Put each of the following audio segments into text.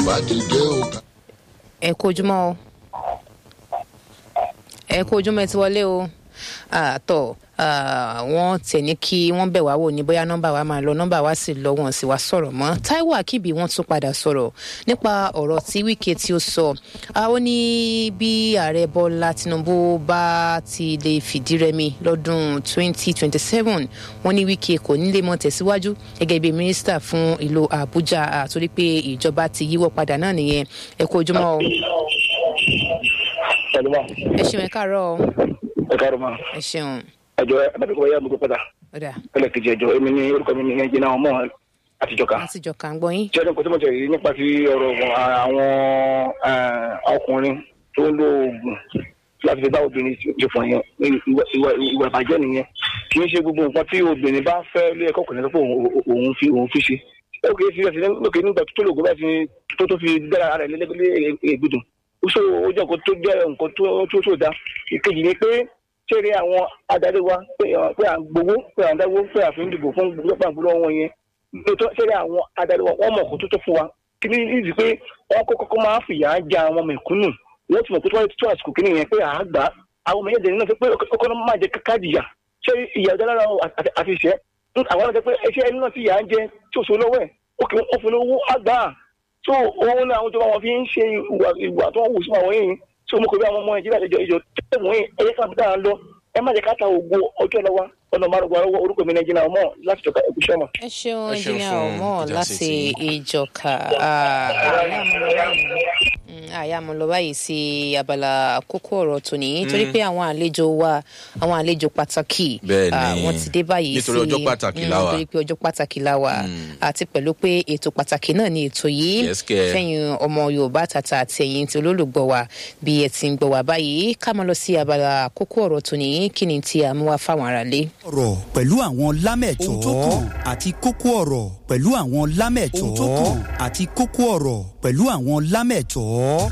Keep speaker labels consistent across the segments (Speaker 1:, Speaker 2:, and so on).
Speaker 1: bàbá ti dé o.
Speaker 2: ẹ kú ojúmọ́ o ẹ kú ojúmọ́ ẹ ti wọlé o àtọ̀ wọ́n tẹ̀ ní kí wọ́n bẹ̀ wá wò ní bóyá nọ́mbà wa máa lọ nọ́mbà wa sì lọ wọ́n sì wá sọ̀rọ̀ mọ́ Táíwò Akíbi wọ́n tún padà sọ̀rọ̀ nípa ọ̀rọ̀ tí Wike tí ó sọ ó ní bí ààrẹ Bọ́lá Tinubu bá ti lè fìdí rẹmi lọ́dún 2027 wọ́n ní Wike kò ní lè mọ tẹ̀síwájú gẹ́gẹ́ bí mínísítà fún ìlú Àbújá àtòrí pé ìjọba ti yíwọ́ padà náà nìyẹn ẹ kú ojúmọ́ o ẹ ṣeun ẹ káàárọ̀ o
Speaker 3: ẹ káàárọ̀ ma
Speaker 2: ẹ ṣeun
Speaker 3: ẹjọ adájọ ya gbogbo padà
Speaker 2: ọ̀dà
Speaker 3: ẹlẹ́kejì ẹjọ èmi ní orúkọ mi ní ẹnjìnà ọmọ àtijọ́ kan
Speaker 2: láti jọ kà ń gbọ́ yín
Speaker 3: tí ọdún kan tó mọ̀ tẹ̀lé nípa ti ọ̀rọ̀ àwọn ọkùnrin tó ń lo oògùn láti fi bá obìnrin ṣe fọ̀ yẹn ìwà ìbàjẹ́ nìyẹn kì í ṣe gbogbo nǹkan tí obìnrin bá fẹ́ lé ẹ̀kọ́ kùnrin lọ́pọ̀ òun fi òun fi ṣe ẹ kò sí ẹsẹ̀ lókè nígbà tó lògùn bá ti tó tó fi dára rẹ̀ lé ègbùdùn ó ṣe ó jẹ́ nǹkan tó jẹ́ nǹkan tó tó da ìkejì ni pé ṣeré àwọn adarí wa pé à ń gbowó pé à ń dáwó pé à fi ń dìbò fún gbogbo àgbélọ́ wọn yẹn nítorí ṣeré àwọn adarí wa wọ́n mọ̀ kó tó tó fún wa kí ni ìdí pé wọ́n kọ́kọ́ kọ́ máa fìyà já àwọn mẹ̀kúnnù wọ́n ti mọ̀ pé tó wáyé tó àsìkò kí nìyẹn pé à á gbà àwọn ọmọ yẹn dẹ̀ nínú pé ọkọ náà máa jẹ káàdì yà ṣé ìyà ọ̀dọ́ lára àti ìṣẹ́ àwọn ọ̀dọ́ pé ẹṣẹ́ ẹni náà ti yà á jẹ tí ò so lọ́wọ́ ẹ̀ ó kì í fún owó àgbà tó owó náà àwọn ìjọba wọn fi ń ṣe ìwà tó ń wù sí àwọn yìí tí mo kò bí àwọn ọmọ nàìjíríà ìjọ ìjọ tẹ̀wọ̀n yìí ẹ̀yẹ kan dáa lọ ẹ má jẹ́ ká ta ògo ọjọ́ lọ́wọ́ ọ̀nà márùn-ún arọ́wọ́ orúkọ mi nàìjíríà ọmọ láti jọka ẹ̀kú sọ́mà.
Speaker 2: ẹ ṣeun
Speaker 4: Ẹ ṣeun
Speaker 2: ẹnjìnìà
Speaker 4: fún
Speaker 2: ọmọ
Speaker 4: ìdásí
Speaker 2: láti
Speaker 4: tí-
Speaker 2: ìjọka àyà mo lọ báyìí sí abala kókó ọ̀rọ̀ tòní torí pé àwọn àlejò wa àwọn àlejò pàtàkì
Speaker 4: Bẹ́ẹ̀ni.
Speaker 2: ah, wọ́n ti dé báyìí
Speaker 4: Nítorí
Speaker 2: sí
Speaker 4: ọjọ́ pàtàkì
Speaker 2: mm,
Speaker 4: la wà.
Speaker 2: torí pé ọjọ́ pàtàkì la wà àti pẹ̀lú pé ètò pàtàkì náà ni ètò yìí
Speaker 4: Yes, kẹ́.
Speaker 2: fẹ́yìn ọmọ Yorùbá tàtà àti ẹ̀yin tí olólùgbọ́ wa bí ẹ ti ń gbọ́ wa báyìí ká máa lọ sí abala kókó ọ̀rọ̀ tòní kí ni tí a mú wá fáwọn aráalé.
Speaker 5: ọ̀rọ̀ pẹ̀lú àwọn lámẹ̀tọ́ ohun tó kàn àti kókó ọ̀rọ̀ pẹ̀lú àwọn lámẹ̀tọ́ ohun tó kàn àti kókó ọ̀rọ̀ pẹ̀lú àwọn lámẹ̀tọ́.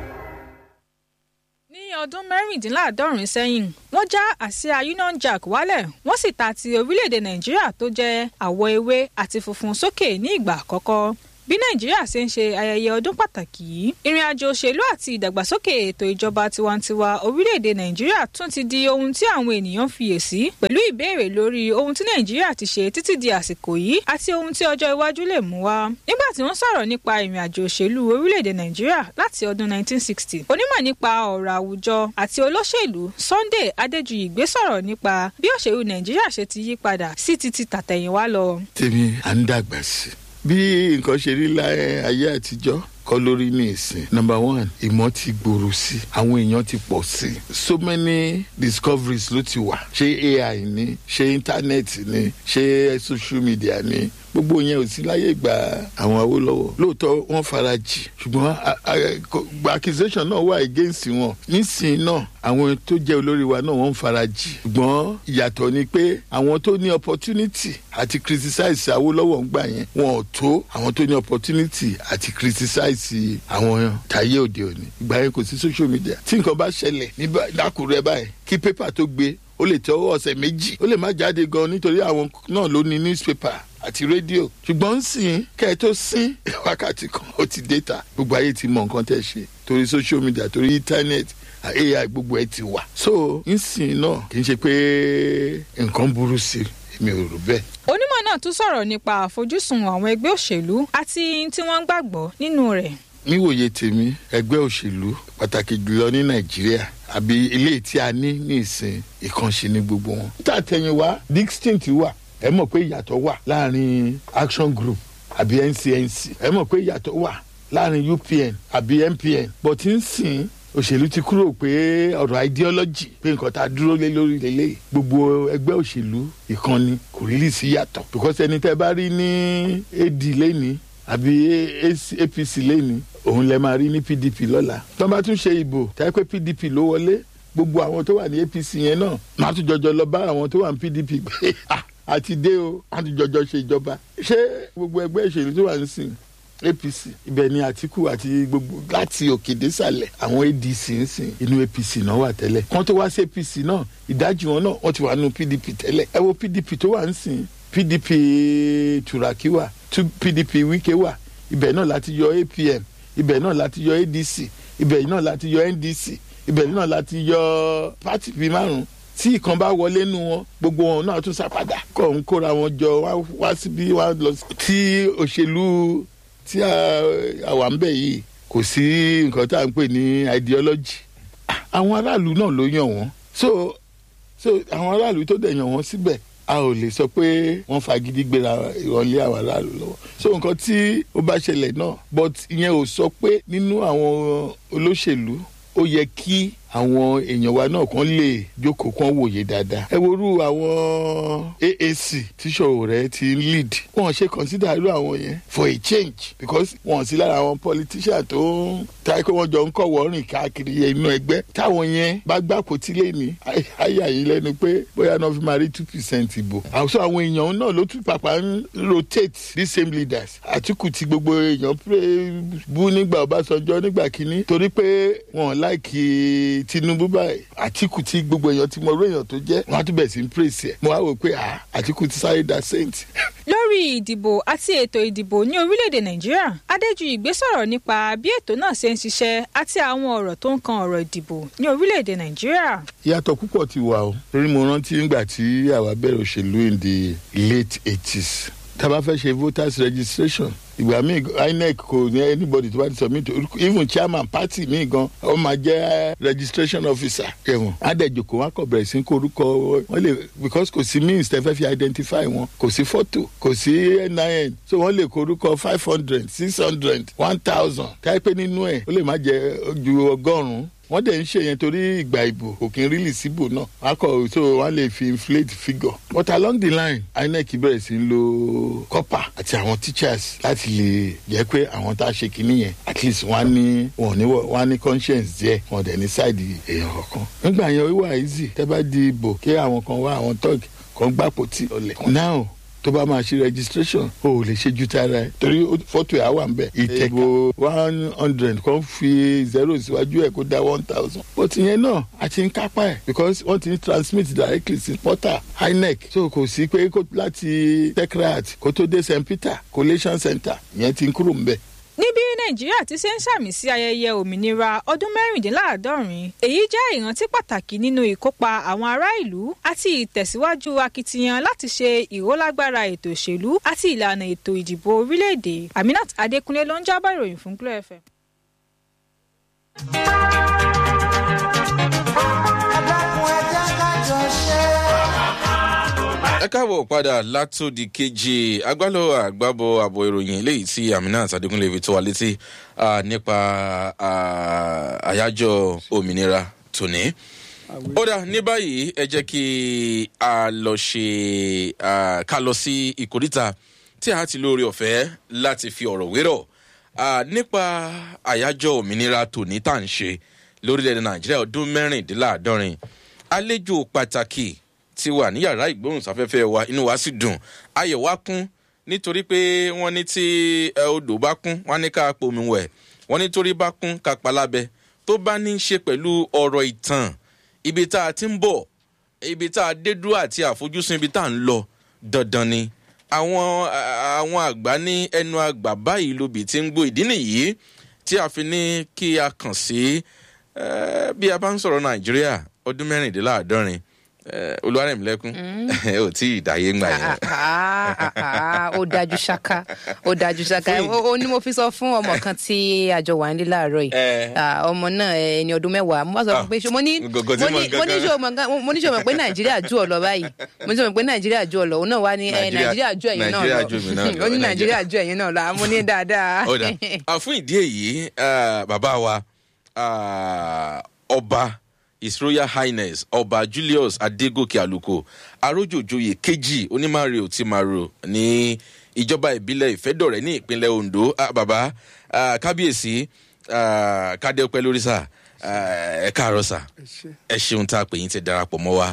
Speaker 6: ní ọdún mẹ́rìndínláàádọ́rin sẹ́yìn wọ́n já àsíá union jack wálẹ̀ wọ́n sì ta ti orílẹ̀-èdè nàìjíríà tó jẹ́ àwọ̀ ewé àti funfun sókè ní ìgbà àkọ́kọ́ bí nàìjíríà ṣe ń ṣe ayẹyẹ ọdún pàtàkì yìí ìrìn àjò òṣèlú àti ìdàgbàsókè ètò ìjọba tiwantiwa orílẹ̀-èdè nàìjíríà tún ti di ohun tí àwọn ènìyàn fiyèsí pẹ̀lú ìbéèrè lórí ohun tí nàìjíríà ti ṣe títí di àsìkò yìí àti ohun tí ọjọ́ iwájú lè mú wá nígbà tí wọ́n sọ̀rọ̀ nípa ìrìn àjò òṣèlú orílẹ̀-èdè nàìjíríà láti ọdún 1960 onímọ̀ nípa ọ̀rọ̀ àwùjọ àti olóṣèlú sunday adéjuyì gbé sọ̀rọ̀ nípa bí òṣèlú nàìjíríà ṣe ti yí padà sí ti ti tàtẹ̀yìnwá lọ.
Speaker 7: tèmi à ń dàgbà sí i bí nǹkan ṣe rí láyé ayé àtijọ́ kọ́ lórí ní ìsìn number one ìmọ̀ ti gbòòrò sí i àwọn èèyàn ti pọ̀ sí i so many discoveries ló ti wà ṣé ai ni ṣé internet ni ṣé social media ni gbogbo yẹn ò sí láyé ìgbà àwọn Awólọ́wọ̀ lóòótọ́ wọ́n fara jì ṣùgbọ́n a- a- kò- accusation náà wà against wọn nísìnyí náà àwọn tó jẹ́ olórí wa náà wọ́n ń fara jì ṣùgbọ́n ìyàtọ̀ ni pé àwọn tó ní opportunity àti criticize Awólọ́wọ̀ ń gbà yẹn wọn ò tó àwọn tó ní opportunity àti criticize àwọn tayé òde òní ìgbà yẹn kò sí social media tí nǹkan bá ṣẹlẹ̀ ní bá- lákùrẹ́ báyìí kí pépà tó gbé ó lè tẹ ọwọ́ ọ̀sẹ̀ méjì ó lè má jáde gan nítorí àwọn náà ló ní newspaper àti rédíò ṣùgbọ́n ń sìn kẹ́ ẹ tó sín wákàtí kan ó ti déta gbogbo ayé ti mọ nǹkan tẹ́ ṣe torí social media torí internet ai gbogbo ẹ ti wà so ń sìn náà kì í ṣe pé nǹkan burú sí i mi ò rò bẹ́ẹ̀.
Speaker 6: onímọ̀ náà tún sọ̀rọ̀ nípa àfojúsùn àwọn ẹgbẹ́ òṣèlú àti tí wọ́n gbàgbọ́ nínú rẹ̀.
Speaker 7: níwòye tèmi ẹgbẹ́ òṣèlú pàtàkì jùlọ ní nàìjíríà àbí ilé tí a ní ní ìsìn ìkànṣe ní gbogbo wọn. tàtẹ̀yìnwá distinct wà ẹ mọ̀ pé ìyàtọ̀ wà láàrin action group àbí ncnc ẹ mọ̀ pé ìyàtọ̀ wà láàrin upn àbí mpn but ń sìn òṣèlú ti kúrò pé ọ̀rọ̀ ideology pé nǹkan tá a dúró lé lórí lélẹ̀ gbogbo ẹgbẹ́ òṣèlú ìkànnì kò rí lì sí yàtọ̀ because ẹni tẹ́ bá rí ní ad lẹ́ni àbí AC apc lẹ́ni òun lẹ máa rí ní pdp lọ́la tó bá tún ṣe ìbò táyé pé pdp ló wọlé gbogbo àwọn tó wà ní apc yẹn náà máa tún jọjọ lọ bá àwọn tó wà ní pdp pé "Ah, àti dé o a tún jọjọ ṣe ìjọba ṣé gbogbo ẹgbẹ́ ìṣèlú tó wà ń sìn apc ibẹ̀ ni àtìkù àti gbogbo láti òkè désàlẹ̀ àwọn adc ń sìn inú apc náà wà tẹ́lẹ̀ kán tó wá sí apc náà ìdajì wọn náà wọ́n ti wà nínú pdp tẹ́lẹ̀ ẹ wo pdp tó wà ń sìn pdp turaki wà tú pdp wike wà ibẹ̀ náà láti yọ apm ibẹ̀ náà láti yọ adc ibẹ̀ náà láti yọ ndc ibẹ̀ náà láti yọ pátì bíi márùn tí ìkan bá wọlé nu wọn gbogbo wọn náà tún sápadà kọ́ ń kóra wọn jọ wá wá síbí wá lọ sí. tí òṣèlú tí àwa ń bẹ̀ yìí kò sí nǹkan tá à ń pè ní ideology àwọn aráàlú náà ló yàn wọ́n so so àwọn aráàlú tó dẹ̀ yàn wọ́n síbẹ̀ a ò lè sọ pé wọ́n fagídí gbéra ìrọ̀lẹ́ àwọn aráàlú lọ́wọ́ so nǹkan tí ó bá ṣẹlẹ̀ náà but ìyẹn ò sọ pé nínú àwọn olóṣèlú ó yẹ kí àwọn èèyàn wa náà kàn lè jókòó kàn wòye dáadáa. ẹ worú àwọn aac tíṣọ̀rọ̀ rẹ̀ ti ń lead wọ́n ṣe consider irú àwọn yẹn for a change because wọ́n sí lára àwọn politician tó ń táyé pé wọ́n jọ ń kọ̀wọ́ rìn káàkiri inú ẹgbẹ́ táwọn yẹn bá gbàpò tí lè ní àyà yìí lẹ́nu pé bóyá náà fi máa rí two percent ìbò. àwùjọ àwọn èèyàn náà ló tún pàpà ń rotate the same leaders àtìkù tí gbogbo èèyàn bú nígbà ọbásanjọ́ nígbà kínní torí pé wọ́n láìkí tinubu báyìí àtìkù tí gbogbo èèyàn ti mọ orí èèyàn tó jẹ́ wọ́n á tún bẹ̀ sí ń praise ẹ̀ mo wá wò pé àtìkù ti sáré da saint.
Speaker 6: lórí ìdìbò àti ètò ìdìbò ní orílẹ̀-èdè nàìjíríà adéjúìgbé sọ̀rọ̀ nípa bí ètò náà ṣe ń ṣiṣẹ́ àti àwọn ọ̀rọ̀ tó ń kan ọ̀rọ̀ ìdìbò ní orílẹ̀-èdè nàìjíríà.
Speaker 7: ìyàtọ̀ púpọ̀ ti wà o torí mo rántí nígbà tí àwa bẹ̀rẹ̀ òṣèlú in the late eighties tá a bá fẹ́ ṣe voters registration ìgbà míì inec kò ní anybody tó bá ti submit even chairman party míì gan ọ máa jẹ registration officer ẹwọn adẹjoko wọn kọ bẹrẹ sí kó orúkọ wọn lè because kò sí means tẹ fẹ́ fi identify wọn kò sí photo kò sí nin so wọn lè kó orúkọ five hundred six hundred one thousand káyipẹ́ nínú ẹ̀ ó lè má jẹ ju ọgọ́rùn-ún wọ́n dẹ̀ ń ṣe yẹn torí ìgbà ìbò kò kí n rílì síbò náà wọ́n kọ̀ so wọ́n lè fi inflate figure but along the line inec bẹ̀rẹ̀ sí ń lo copper àti àwọn teachers láti lè jẹ́ pé àwọn tá a ṣe kinní yẹn at least wọ́n á ní wọ́n ní wọ́n á ní conscience díẹ̀ wọ́n dẹ̀ ní side èèyàn kankan nígbà yẹn ó wà easy tẹ́ bá di ìbò kí àwọn kan wá àwọn tọ́ọ̀gì kan gbàpò tí ọ̀lẹ̀ now tó bá máa ṣe registration o ò lè ṣe ju tara ẹ torí fọ́tò ẹ̀ á wà ń bẹ̀. ìtẹ̀kọ̀ one hundred kan fi zero síwájú ẹ̀ kó dá one thousand. but ìyẹn náà a ti ń kápá ẹ̀ because wọ́n ti ń transmit directly sí portal inec so kò sí pé láti techrat kó tó dé st peter collation center ìyẹn ti ń kúrò ń bẹ̀
Speaker 6: níbi nàìjíríà ti ṣe ń sàmì sí ayẹyẹ òmìnira ọdún mẹ́rìndínláàádọ́rin èyí jẹ́ ìrántí pàtàkì nínú ìkópa àwọn ará ìlú àti ìtẹ̀síwájú akitiyan láti ṣe ìrólágbára ètò òṣèlú àti ìlànà ètò ìdìbò orílẹ̀-èdè aminat adékúnlé ló ń jábọ̀ ìròyìn fún glo fm.
Speaker 1: ẹ káàbọ̀ padà látòdì kejì agbálò àgbàbọ̀ àbọ̀ ìròyìn eléyìí tí aminat adékúnlé fi tó wa létí nípa àyájọ́ òmìnira tòní. ó dà ní báyìí ẹ jẹ́ kí a lọ ṣe ká lọ sí ìkórìtà tí a ti lóore ọ̀fẹ́ láti fi ọ̀rọ̀ wérọ̀ nípa àyájọ́ òmìnira tòní tá à ń ṣe lórílẹ̀‐èdè nàìjíríà ọdún mẹ́rìndínláàádọ́rin àlejò pàtàkì ti wà ní yàrá ìgbóhùnsáfẹ́fẹ́ wa inú wa sì dùn ayọ̀ wa kún nítorí pé wọ́n ní tí odò bá kún wọ́n ní ká pomi wẹ̀ wọ́n ní torí bá kún ká palábẹ́ tó bá ní í ṣe pẹ̀lú ọ̀rọ̀ ìtàn ibi tá a ti ń bọ̀ ibi tá a dé dúró àti àfojúsùn ibi tá a ń lọ dandan ni àwọn àwọn àgbà ní ẹnu àgbà báyìí lóbi tí ń gbó ìdí nìyí tí a fi ní kí a kàn sí bí a bá ń sọ̀rọ̀ nàìjíríà ọdún mẹ́rìndínláàádọ́rin olùwárẹ̀mílẹ́kún ò tí ì dáyé ńgbà yẹn.
Speaker 2: ó dájú ṣáká ó dájú ṣáká ó ní mo fi sọ fún ọmọ kan tí àjọ wà nílé láàárọ̀ yìí ọmọ náà ẹni ọdún mẹ́wàá mo bá sọ pé mo ní mo ní sọ pé nàìjíríà jù ọ lọ báyìí mo ní sọ pé nàìjíríà jù ọ lọ òun náà wá ní nàìjíríà jù ẹ̀yìn náà lọ ó ní nàìjíríà jù ẹ̀yìn náà lọ mo ní dáadáa.
Speaker 1: fún ìdí èyí bàbá wa ọba his royal highness ọba julius adegoke aluko arójòjòyè kejì onímàrè òtímàrò ní ìjọba ìbílẹ̀ ìfẹ́dọ̀rẹ́ ní ìpínlẹ̀ ondo ah, baba ah, kábíyèsí ah, kádẹ́pẹ́ lórí sà ẹ káàárọ̀ sà ẹ ṣeun tá a pè yín ti darapọ̀ mọ́ wa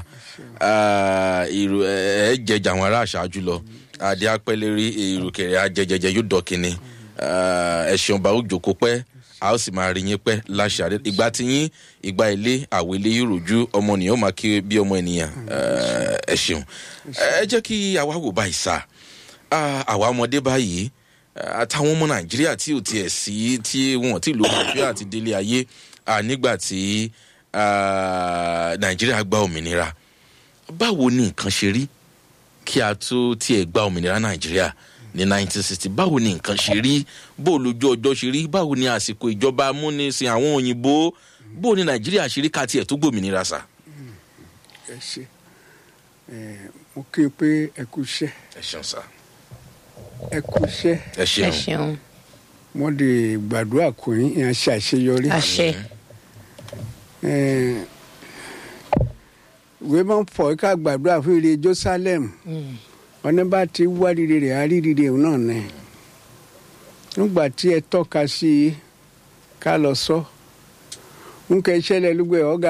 Speaker 1: ẹ jẹjà àwọn ará àṣáájú lọ adé apẹ́lẹ́rí ìrùkẹ̀rẹ̀ ajẹjẹjẹ yóò dọ̀kìnni ẹ ṣeun bá ó jòkó pẹ́ a ó sì máa rí yín pẹ́ láṣà rẹ ìgbà tí yín ìgbà ilé àwọ̀ ilé yóò rojú ọmọ nìyẹn ó máa kí bí ọmọ ènìyàn ẹ ṣeun ẹ jẹ́ kí àwa wò báyìí sá àwa ọmọdé báyìí eh, àtàwọn ọmọ nàìjíríà tí ò tiẹ̀ sí tí wọn ti lò àfíà àti délé ayé ah, nígbà tí ah, nàìjíríà gba òmìnira báwo ni nǹkan ṣe rí kí a tó tiẹ̀ gba òmìnira nàìjíríà ní 1960 báwo ni nǹkan ṣe rí bó lójú ọjọ́ ṣe rí báwo ni àsìkò ìjọba amúnisìn àwọn òyìnbó bó ni nàìjíríà ṣe rí ká tiẹ̀ tó gbòmìnira sà.
Speaker 4: ẹ ṣe ẹ mo kí n pé ẹ kú iṣẹ́
Speaker 1: ẹ ṣeun sà
Speaker 4: ẹ kú iṣẹ́
Speaker 1: ẹ
Speaker 2: ẹ
Speaker 1: ṣeun
Speaker 2: ṣeun
Speaker 4: wọ́n lè gbàdúrà kò yín ìyẹn ṣe àṣeyọrí.
Speaker 2: àṣẹ
Speaker 4: Eh, ìwé máa ń fọ ká gbàdúrà fún ire jerusalem ọ̀nà bá ti wá rire rẹ̀ á rí rire òun náà nẹ̀ nígbà tí ẹ tọ́ka sí i ká lọ sọ ń kẹ́ ṣẹlẹ̀ lúgbẹ́ ọ̀gá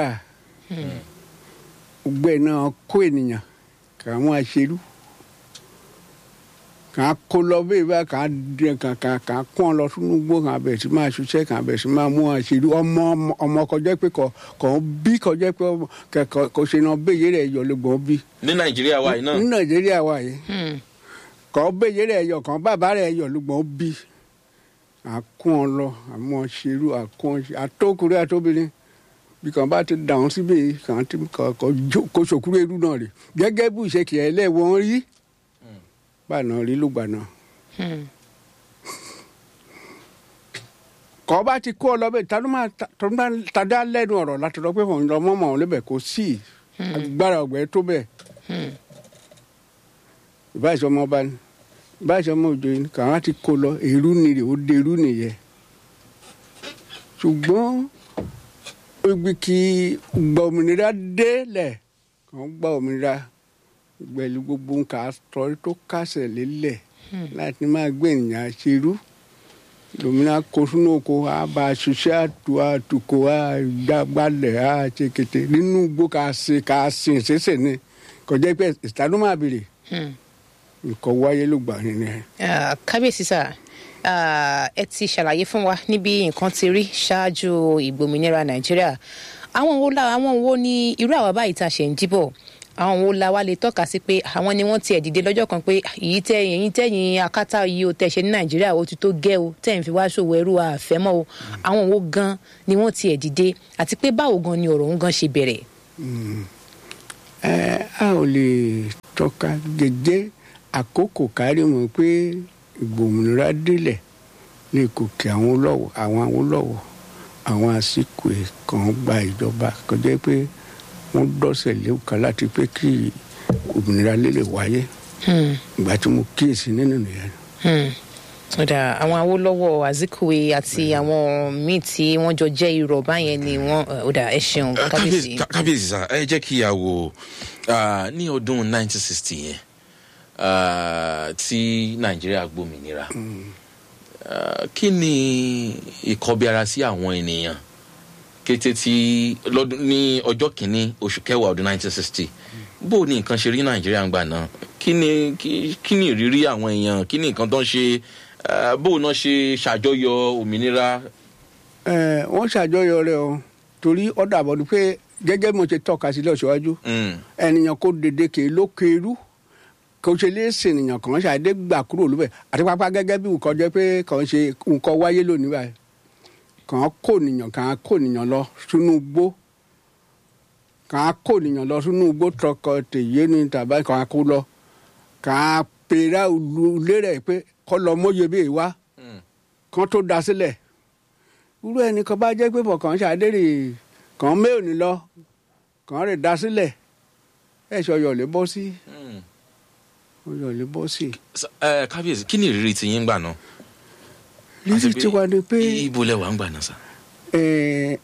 Speaker 4: gbẹ́ náà kó ènìyàn kà wọ́n aṣerú kà á kó lọ bẹ́ẹ̀ bá kà á dẹ kà kà kà á kó ọ lọ sínú igbó kà á bẹ̀rẹ̀ sí máa ṣiṣẹ́ kà á bẹ̀rẹ̀ sí máa mú aṣerú ọmọ ọmọ- ọmọ kọjá pé kò kò ń bí kọjá pé ọmọ- kẹ- kò kò ṣe náà béyè rẹ̀ yọ lọ́gbọ̀n bí
Speaker 1: ní nàìjíríà wa yìí náà
Speaker 4: ní nàìjíríà wa yìí
Speaker 2: Hmm.
Speaker 4: kọ́ béyè rẹ̀ yọ kàn bàbá rẹ̀ yọ lọ́gbọ̀n bí àkún ọ lọ àmọ́ ṣerú àkún ọ ṣe àtọkùnrin àtọbìnrin bí kàn bá ti dàrún síbẹ̀ kàn ti kàn kàn jó- kó ṣòkúrò irú náà rè gẹ́gẹ́ bí ìṣe kìí ẹlẹ́wọ̀n rí bá náà rí ló gbà náà
Speaker 2: Hmm.
Speaker 4: kọ́ bá ti kó ọ lọ bẹ́ẹ̀ tàdó máa tàdó máa tàdá lẹ́nu ọ̀rọ̀ láti lọ pé òun lọ mọ́mọ́ òun lébẹ̀ kó sí agbára ọ̀gbẹ́ tó bẹ́ẹ̀
Speaker 2: Hmm.
Speaker 4: ìbáṣọ ọmọ ọba ni ìbáṣọ ọmọ òjò yìí kàn á ti kó lọ èrú ni rè ó de èrú nìyẹn ṣùgbọ́n ibi kí gba òmìnira délẹ̀ kàn gba òmìnira pẹ̀lú gbogbo nǹkan àtọ́ tó kásẹ̀ lélẹ̀ láti máa gbé ènìyàn ṣerú lòmìnira kó sínú oko á bá a ṣiṣẹ́ àtò àtùkò àgbàgbàlẹ̀ àṣekètè nínú igbó ká ṣe ká sìn ṣẹṣẹ ni kọjá pé ìtàdó máa bèrè
Speaker 2: Hmm.
Speaker 4: nǹkan wáyé ló gbà yín ni.
Speaker 2: Ah, kábíyèsí sà ah, ẹ ti ṣàlàyé fún wa níbi nǹkan ti rí ṣáájú ìgbòmìnira nàìjíríà àwọn wo la àwọn wo ni irú àwa báyìí tá a ṣe ń jíbọ̀ àwọn wo la wa lè tọ́ka sí pé àwọn ni wọ́n tiẹ̀ dìde lọ́jọ́ kan pé èyí tẹ́ èyí tẹ́yìn akátá yìí o tẹ̀ ṣe ní nàìjíríà o ti tó gẹ́ o tẹ̀ ń fi wá ṣòwò ẹrú àfẹ́mọ́ o àwọn wo gan ni wọ́n tiẹ̀ dìde àti pé báwo gan ni ọ̀rọ̀ òun gan ṣe bẹ̀rẹ̀.
Speaker 4: ẹ a ò lè tọ́ka gègé àkókò kárí mọ̀ pé ìgbòmìnira délẹ̀ ní gòkè àwọn olówó àwọn olówó àwọn àsìkò kan gba ìjọba kọjá pé wọ́n dọ́sẹ̀ léwu kan láti pé kí òmìnira lè wáyé
Speaker 2: Hmm.
Speaker 4: ìgbà tí mo kíyèsí nínú nìyẹn.
Speaker 2: Hmm. ọ̀dà àwọn awólọ́wọ̀ azikiwe àti àwọn míì tí wọ́n jọ jẹ́ irọ́ báyẹn ni wọ́n ọ̀dà ẹ ṣeun
Speaker 1: Eh,
Speaker 2: kábíyèsí.
Speaker 1: ká- kábíyèsí sá ẹ jẹ́ kí a wò ah, ní ọdún 1960 yẹn ah, tí nàìjíríà gbòmìnira Ah, kí ni ìkọbiara sí àwọn ènìyàn kété tí lọ́dún ní ọjọ́ kìíní oṣù kẹwàá ọdún 1960 bó ni nǹkan ṣe rí nàìjíríà ń gbà náà kí ni kí kí ni ìrírí àwọn èèyàn kí ni nǹkan tó ń ṣe ah, bó náà ṣe ṣàjọyọ̀ òmìnira
Speaker 4: ẹ wọ́n ṣàjọyọ̀ rẹ̀ o torí ọ̀dà àbọ̀dún pé gẹ́gẹ́ bí mo ṣe tọ́ka sílẹ̀ ṣíwájú
Speaker 1: Mm,
Speaker 4: ènìyàn kò dédé kè ló kéru kò ṣe lè sìn ènìyàn kàn ṣàdé gbà kúrò lóbẹ̀ àti pápá gẹ́gẹ́ bí nǹkan jẹ́ pé kàn ṣe nǹkan wáyé lónìí báyìí kàn kó ènìyàn kàn kó ènìyàn lọ sínú igbó kàn kó ènìyàn lọ sínú igbó tọkọ tèyé ni tàbí kàn kó lọ kàn pèrè olùlé rẹ̀ pé kọ́ lọ mọ́yé bẹ́ẹ̀ wá
Speaker 1: mm.
Speaker 4: kan tó da sílẹ̀ irú ẹni kan bá jẹ́ pé bọ̀ kàn ṣàdérè kàn mẹ́ò ní lọ kàn rè da sílẹ̀ ẹ̀ ṣe ọyọ̀ lè bọ́ sí
Speaker 1: Mm.
Speaker 4: ọyọ̀ lè bọ́ sí.
Speaker 1: Sa- ẹ kábíyèsí kí ni ìrírí ti yín gbà náà.
Speaker 4: lílì
Speaker 1: Àti
Speaker 4: tí wàá ní pé
Speaker 1: ibo lẹ wà ń gbà náà sá.
Speaker 4: eh,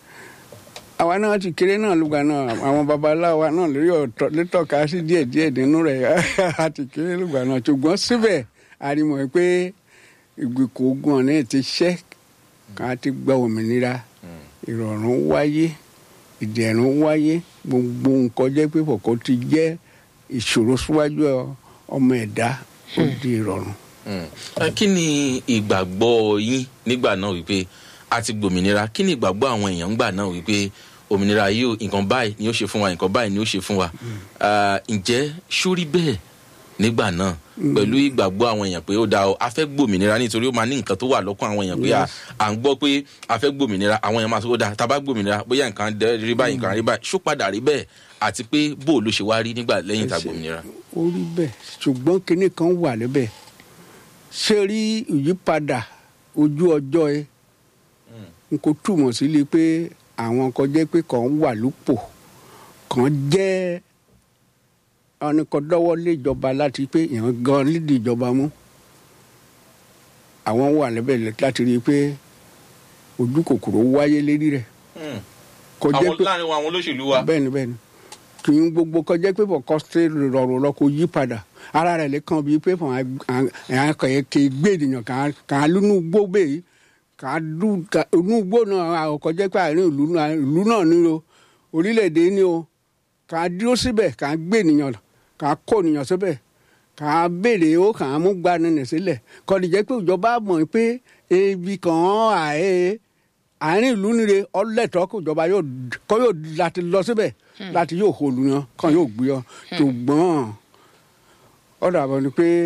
Speaker 4: àwa náà ti kéré náà lùgbà náà àwọn babaláwa náà lórí ọ̀tọ̀ létọ́ka sí díẹ̀ díẹ̀ nínú rẹ̀ a ti kéré lùgbà náà ṣùgbọ́n síbẹ̀ a rí mọ̀ pé ìgbèkùn ogun ọ̀nà ti ṣẹ́ ká ti gba òmìnira ìrọ̀rùn wáyé ìdẹ̀rùn wáyé gbogbo nǹkan jẹ́ pé kòkó ti jẹ́ ìṣòro síwájú ọmọ ẹ̀dá ó di ìrọ̀rùn.
Speaker 1: Mm. Ẹ, kí ni ìgbàgbọ́ yín nígbà náà wípé a ti gbòmìnira kí ni ìgbàgbọ́ àwọn èèyàn ńgbà náà wípé òmìnira yìí ò- nǹkan báyìí ni ó ṣe fún wa nǹkan báyìí ni ó ṣe fún wa Ah, ǹjẹ́ sórí bẹ́ẹ̀ nígbà náà pẹ̀lú ìgbàgbọ́ àwọn èèyàn pé ó da ọ a fẹ́ gbòmìnira nítorí ó máa ní nǹkan tó wà lọ́kàn àwọn èèyàn pé à- à ń gbọ́ pé a fẹ́ gbòmìnira àwọn èèyàn máa sọ ó da tá a bá gbòmìnira bóyá nǹkan dẹ- rí báyìí nǹkan rí báyìí ṣó padà rí bẹ́ẹ̀ àti pé bó o ló ṣe wá rí nígbà lẹ́yìn tá a gbòmìnira.
Speaker 4: ó rí bẹ́ẹ̀ ṣùgbọ́n kinní kan wà níbẹ̀ ṣé rí ìyípadà ojú ọjọ́ ẹ n kò túmọ̀ sí lé pé àwọn kan jẹ́ pé kàn wà lópò kàn jẹ́ ọ̀nìkan dọ́wọ́ lé ìjọba láti pé èèyàn gan lídìí ìjọba mú àwọn wà níbẹ̀ láti rí i pé ojú kòkòrò wáyé lérí rẹ̀ kò jẹ́
Speaker 1: àwọn
Speaker 4: pé
Speaker 1: láàrin àwọn olóṣèlú wa.
Speaker 4: bẹ́ẹ̀ni bẹ́ẹ̀ni kì í gbogbo kọjá pé bọ̀ kọ́sítẹ́ rọrùn lọ kó yí padà ara rẹ̀ lè kàn bíi pé fún àwọn kẹ̀yẹ kì í gbé ènìyàn kà á lúnú gbó bẹ́ẹ̀ kà á lú inú gbó náà àwọn kọjá pé àárín ìlú náà ìlú náà ní o orílẹ̀-èdè ní o kà á dúró síbẹ̀ kà á gbé ènìyàn kà á kó ènìyàn síbẹ̀ kà á béèrè ó kà á mú gbanilẹ̀ sílẹ̀ kọ́ni jẹ́ pé ìjọba mọ̀ pé ebi kàn án àẹ́ àárín ìlú nire ọlẹ́tọ̀ kò jọba yóò kọ́ yóò láti lọ síbẹ̀ láti yóò holu yan kàn yóò gbé ọ ṣùgbọ́n ọ̀dà àbọ̀ ni pé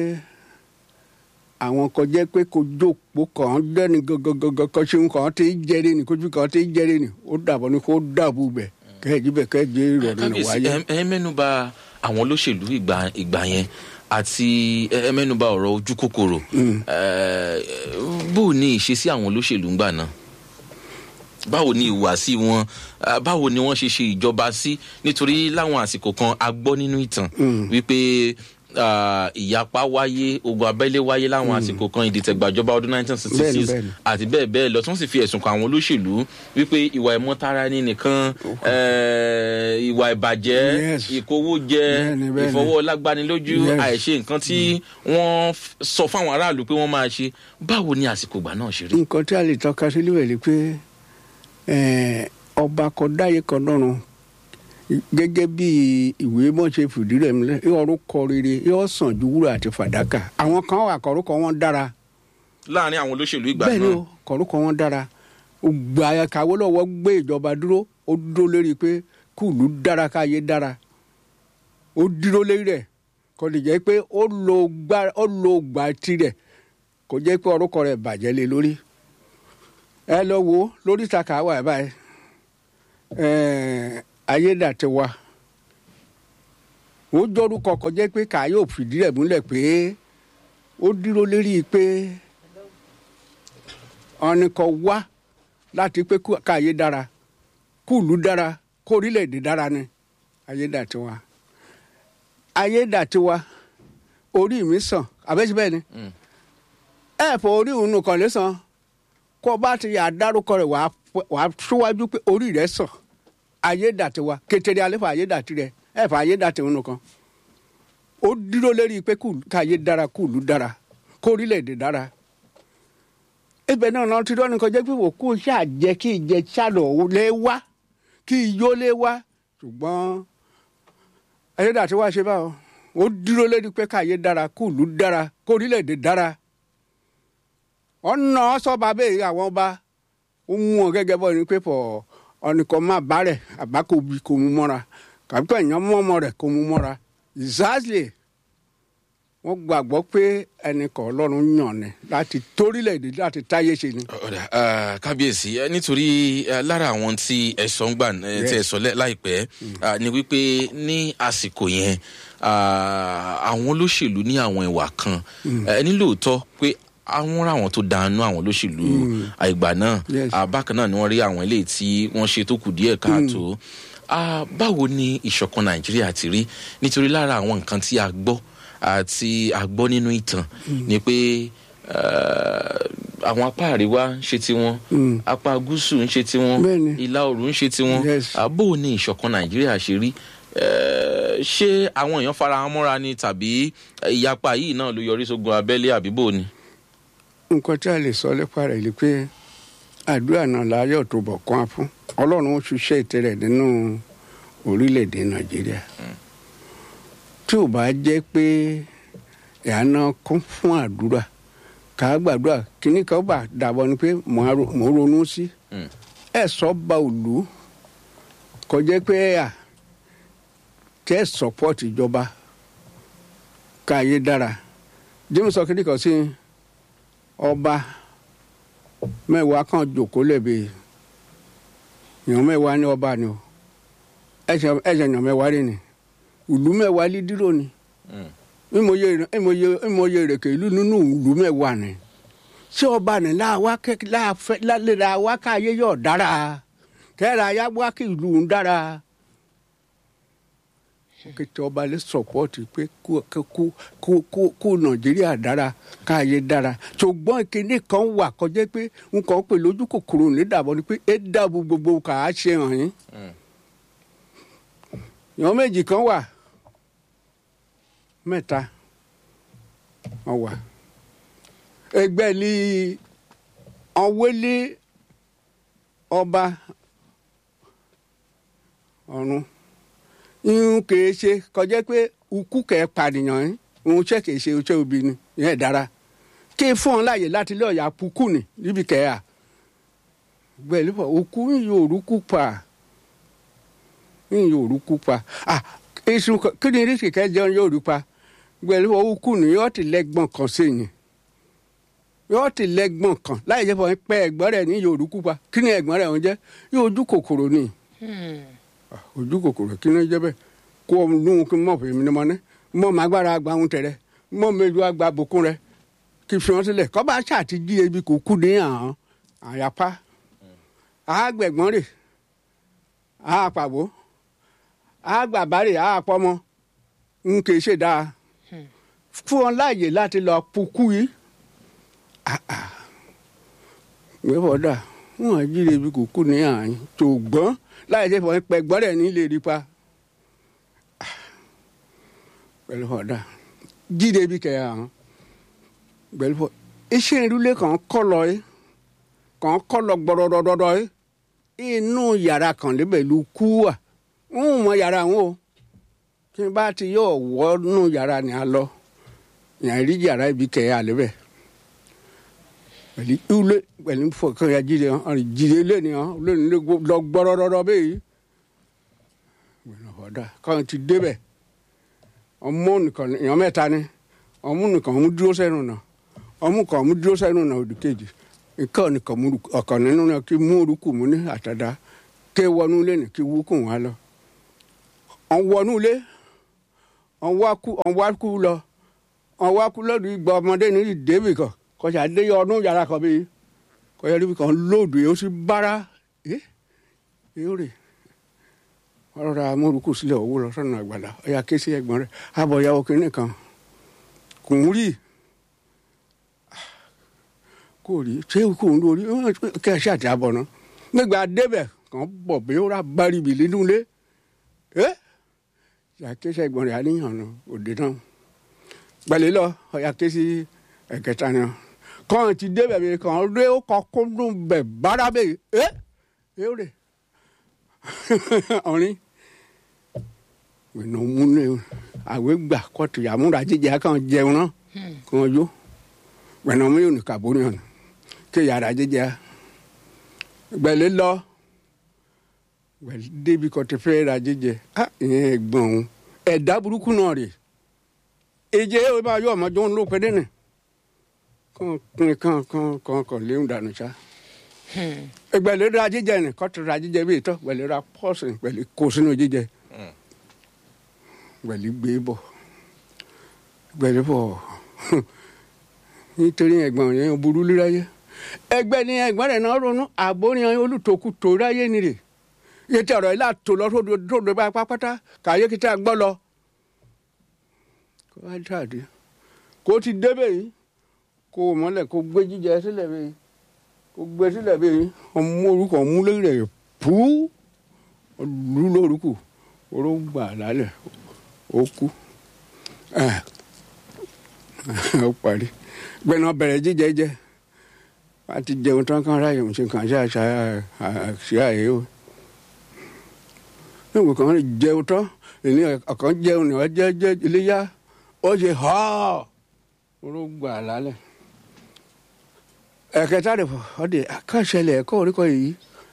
Speaker 4: àwọn kan jẹ́ pé kò jókòó kàn án dẹ́ni gangan kan ṣe ń kàn án tí ń jẹ́rẹ́ ni kójú kàn án tí ń jẹ́rẹ́ ni ó dàbọ̀ ni kó dàbù bẹ̀ kẹ́ẹ̀jì bẹ̀ kẹ́ẹ̀jì ìrọ̀rùn ni
Speaker 1: kábíyèsí
Speaker 4: wáyé.
Speaker 1: ẹ ẹ mẹ́nuba àwọn olóṣèlú ìgbà ìgbà yẹn àti ẹ ẹ mẹ́nuba ọ̀rọ̀ ojú kòkòrò ẹ bó o ní ìṣesí àwọn olóṣèlú ńgbà náà báwo ni ìhùwàsí wọn Ah, báwo ni wọ́n ṣe ṣe ìjọba sí nítorí láwọn àsìkò kan a gbọ́ nínú ìtàn wípé ah, ìyapa wáyé ogun abẹ́lé wáyé láwọn àsìkò kan ìdìtẹ̀gbàjọba ọdún 1966
Speaker 4: Bẹ́ẹ̀ni, bẹ́ẹ̀ni.
Speaker 1: àti bẹ́ẹ̀ bẹ́ẹ̀ lọ tí wọ́n sì fi ẹ̀sùn kan àwọn olóṣèlú wípé ìwà ìmọ̀tara ẹni nìkan eh, ìwà ìbàjẹ́
Speaker 4: Yes.
Speaker 1: ìkówójẹ
Speaker 4: Bẹ́ẹ̀ni, bẹ́ẹ̀ni.
Speaker 1: ìfọwọ́lágbánilójú
Speaker 4: Yes.
Speaker 1: àìṣe nǹkan tí wọ́n f- sọ fáwọn aráàlú pé wọ́n máa ṣe báwo ni àsìkò ìgbà náà ṣe rí.
Speaker 4: nǹkan tí a lè tọ́ka sí níbẹ̀ ni pé eh, ọba kan dáyé kan lọ́run gẹ́gẹ́ bí ìwé mọ̀ ṣe fìdí rẹ̀ mílẹ̀ orúkọ rere yóò sàn ju wúrà àti fàdákà àwọn kan wà kọ̀rúkọ wọn dára
Speaker 1: láàrin àwọn olóṣèlú ìgbà
Speaker 4: bẹ́ẹ̀ ni
Speaker 1: náà
Speaker 4: o kọ̀rúkọ wọn dára gbà kàwé lọ́wọ́ gbé ìjọba dúró ó dúró lérí pé kùlù dára káyé dára ó dúró lérí rẹ̀ kò lè jẹ́ pé ó lo gbá ó lo gbà tirẹ̀ kò jẹ́ pé orúkọ rẹ̀ bàjẹ́ lé lórí ẹ lọ wo lórí ìtaka wà báyìí ẹẹ ayédàtiwa ó jọrúkọ kò jẹ́ pé kàá yóò fìdí rẹ̀ múlẹ̀ pé ó dúró lérí pé ọ̀nìkan wá láti pé kú- káyé dára kúùlù dára kó orílẹ̀-èdè dára ni ayédàtiwa ayédàtiwa orí mi sàn àbẹ́sí bẹ́ẹ̀ ni ẹ fọ orí òun nìkan lè sàn kó o bá ti yà dárúkọ rẹ̀ wàá f- wàá síwájú pé orí rẹ̀ sàn ayédàtiwa kékeré alẹ́ fọ ayédàti rẹ̀ ẹ fọ ayédàti òun nìkan ó dúró lérí pé kúùlù- káyé dára kúùlù dára kó orílẹ̀-èdè dára ibẹ̀ náà náà ti dọ́ni kọjá pé òkú ṣàjẹ́ kí ìjẹ ṣàlọ̀ lé wá kí iyó lé wá ṣùgbọ́n ayédàtí wá ṣe báwọn ó dúró lérí pé káyé dára kúùlù dára kó orílẹ̀-èdè dára ọ̀nà sọ́ba bẹ́ẹ̀ àwọn ọba ó mú wọn gẹ́gẹ́ bọ́ ní pépọ̀ ọ̀nìkan má bá rẹ̀ àbákòbí kò mú mọ́ra kàbíkọ̀ èèyàn mú ọmọ rẹ̀ kò mú mọ́ra exactly wọ́n gbàgbọ́ pé ẹnìkan ọlọ́run yàn ni láti torílẹ̀-èdè láti táyé ṣe ni.
Speaker 1: ọ̀dà ah, kábíyèsí eh, nítorí eh, lára àwọn tí ẹ̀sọ́ ń gbà eh, tí ẹ̀sọ́ lẹ́- láìpẹ́ ah, ni wípé ní àsìkò yẹn ah, àwọn olóṣèlú ní àwọn ìwà kan eh, ní lóòótọ́ pé àwọn ráwọn tó dànù àwọn olóṣèlú àìgbà náà
Speaker 4: Yes.
Speaker 1: ah, bákan náà ni wọ́n rí àwọn eléyìí tí wọ́n ṣe tó kù díẹ̀ káàtó Ah, báwo ni ìṣọ̀kan nàìjíríà ti rí nítorí lára àwọn nǹkan tí a gbọ́ àti a gbọ́ nínú ìtàn ni pé eh, àwọn apá àríwá ń ṣe tiwọn apá gúúsù ń ṣe tiwọn
Speaker 4: Bẹ́ẹ̀ni.
Speaker 1: ìlà oòrùn ń ṣe tiwọn
Speaker 4: Yes.
Speaker 1: Ah, bó o ní ìṣọ̀kan nàìjíríà ṣe rí Eh, ṣé àwọn èèyàn fara wọn mọ́ra ni tàbí eh, ìyapa yìí náà ló yọrí sógun abẹ́lé àbí bó o ni.
Speaker 4: nǹkan tí a lè sọ nípa rẹ̀ ni pé àdúrà náà láyọ̀ tó bọ̀ kán á fún ọlọ́run ó ṣiṣẹ́ ìtẹ́rẹ̀ nínú orílẹ̀-èdè nàìjíríà tí ò bá jẹ́ pé ìyáná kún fún àdúrà ká gbàdúrà kíní kan bá dàbọ̀ ni pé mò ń ro- mò ń ronú sí
Speaker 1: Mm.
Speaker 4: ẹ̀ sọ ba òlú kọjá pé à tẹ́ sọ́pọ́ọ̀tì ìjọba káyé dára james sọ kíndìkan sí ọba mẹ́wàá kan jòkó lẹ́bi èèyàn mẹ́wàá ní ọba ni o ẹ̀ṣẹ̀ ẹ̀ṣẹ̀ èèyàn mẹ́wàá rẹ̀ ni ìlú mẹ́wàá lé dúró ni ìmọye ìmọye ìmọye ìrèké ìlú nínú ìlú mẹ́wàá ni ṣé ọba ni láwa kẹ láàfẹ lálẹ́ra wa káyé yọ̀ dára kẹ́ra ya wá kí ìlú ń dára kété ọba lè sọpọ́ọ̀tì pé kó kó kó kó kó nàìjíríà dára káyé dára ṣùgbọ́n ìkíní kan wà kọjá pé nǹkan pè lójú kòkòrò nídàbọ̀ ni pé ẹ dàbò gbogbo kà á ṣe hàn yín ìyàn méjì kan wà mẹ́ta wọ́n wà ẹgbẹ́ ní ọ̀wélé ọba ọ̀run irun kìí ṣe kọjá pé ukú kẹ̀ pàdìyàn yín òun ṣe kìí ṣe oṣù òbí ni ìyẹn dára kí fún ọ láàyè láti lé ọ̀yà pukú ni níbi kẹ́yà gbẹ̀lú fọ ukú yóò rúkú pa yóò rúkú pa ah èsù kí ni rísì kẹjọ yóò rú pa gbẹ̀lú fọ ukú ni yóò ti lẹ́gbọ̀n kan sí yìí yóò ti lẹ́gbọ̀n kan láì jẹ́ fọ pẹ́ ẹ̀gbọ́n rẹ̀ ní yóò rúkú pa kí ni ẹ̀gbọ́n rẹ̀ ń jẹ́ yóò ojú kòkòrò ni ojú kòkòrò kí ni jẹ́ bẹ́ẹ̀ kó o nù kí n mọ̀ fèmí ni mo ní mọ̀ má gbára gba ohun tẹ̀rẹ̀ mọ̀ méjì wá gba bùkún rẹ̀ kí fi wọn sílẹ̀ kọ́ bá ṣàti jí ebi kò kú ní àhán àyàpá àgbẹ̀gbọ́n rè àpàbó àgbàbárè àpọ́mọ n kì í ṣe dáa fún wọn láàyè láti lọ pukú yìí gbẹ́bọ̀ dà wọn jí ebi kò kú ní àhán tó gbọ́n láì ṣe fọwọ́n pẹ̀gbọ́n rẹ̀ ní lè rí pa pẹ̀lú ọ̀dà jíde ebi kẹ̀ àhán pẹ̀lú fọ iṣẹ́ ìrúlé kan kọ́ lọ yìí kan kọ́ lọ gbọ́dọ̀dọ̀dọ̀ yìí inú yàrá kan lébẹ̀ ló kú wà ń mọ yàrá wọn o kí n bá ti yọ wọ́ nù yàrá ni a lọ yàn rí yàrá ibi kẹ̀ ẹ́ àlébẹ̀ pẹ̀lú ìwúlé pẹ̀lú fọkàn ya jíde hàn jíde lé ni hàn lé ní lọ gbọ́dọ̀dọ̀dọ̀ bẹ́ẹ̀ yìí ọ̀dà kan ti débẹ̀ ọmọ nìkan èèyàn mẹ́ta ni ọmọ nìkan ọmú dúró sẹ́nu náà ọmú kan ọmú dúró sẹ́nu náà òdì kejì nǹkan nìkan mú ọkàn nínú náà kí mú orúkú mú ní àtàdá ké wọnú ilé ní kí wúkú wọn lọ ọ̀n wọnú ilé ọ̀n wá kú lọ ọ̀n wá kú lọ́dún ìgbà ọmọdé ní ìdébì kan kọjá dé ọdún yàrá kan bíi kọjá débi kan lóòdù yìí ó sì bára ẹ yóò rè ọ̀rọ̀ ra amórúkú sílẹ̀ owó lọ sọ́nà àgbàlá ọ̀yà ké sí ẹ̀gbọ́n rẹ̀ àbọ̀yàwó kìnìún kan kò ń rí kò rí ṣé kò ń lórí kẹ́ ẹ ṣàtì àbọ̀ náà nígbà débẹ̀ kàn bọ̀ bí ó rà báribì nínú ilé ẹ ṣàkéṣe ẹ̀gbọ́n rẹ̀ àníyàn nù òde náà gbẹ̀lẹ́ lọ ọ̀yà ké sí ẹ̀kẹta náà kàn ti débẹ̀ bí kàn rí ó kọ́ kó dùn bẹ̀ bára bẹ́ẹ̀ ẹ ẹ ó rè ọ̀rin ìnà múlẹ̀ àwẹ̀ gbà kọ́tù àmúra jíjẹ kan jẹun náà kan yó gbẹ̀nà mi ò ní kàbórí hàn kí yàrá jíjẹ gbẹ̀lẹ́ lọ gbẹ̀lẹ́ débi kọ́ ti fẹ́ ra jíjẹ á ìyẹn ẹ̀gbọ́n òun ẹ̀dá burúkú náà rè èjè ó bá yọ ọmọdé òun ló pẹ́ dẹ́nẹ̀ kàn kàn kàn kàn kàn léwu dànù sá gbẹ̀lẹ́ ra jíjẹ ni kọ́tù ra jíjẹ bí ìtọ́ gbẹ̀lẹ́ ra pọ́ọ̀sì gbẹ̀lẹ́ kó sínú jíjẹ gbẹ̀lẹ́ gbé bọ̀ gbẹ̀lẹ́ bọ̀ nítorí ẹ̀gbọ́n yẹn burú líráyé ẹgbẹ́ ni ẹ̀gbọ́n rẹ̀ náà ronú àbóríyan olùtòkù tó ráyé ni rè yẹtí ọ̀rọ̀ ilé àtò lọ sódò bá pápátá kàyé kí tá a gbọ́ lọ. kó wá jáde kó ti débẹ̀ yìí kó o mọ́lẹ̀ kó gbé jíjẹ sílẹ̀ bẹ́ẹ̀ kó gbé sílẹ̀ bẹ́ẹ̀ ọmọ orúkọ múlẹ̀ rẹ̀ pú olú lórúkù oró gbà lálẹ́ ó kú ó parí gbẹ̀nà bẹ̀rẹ̀ jíjẹ jẹ a ti jẹun tán kan ráyè ṣe kàn ṣe àṣà àṣì àyè o nígbà kan rí jẹun tán ìní ọ̀kan jẹun ní ọjọ́ jẹ́ iléyà ó ṣe họ́ oró gbà lálẹ́ ẹ̀kẹta rẹ̀ ọdẹ akọ́ṣẹlẹ̀ ẹ̀kọ́ oríkọ yìí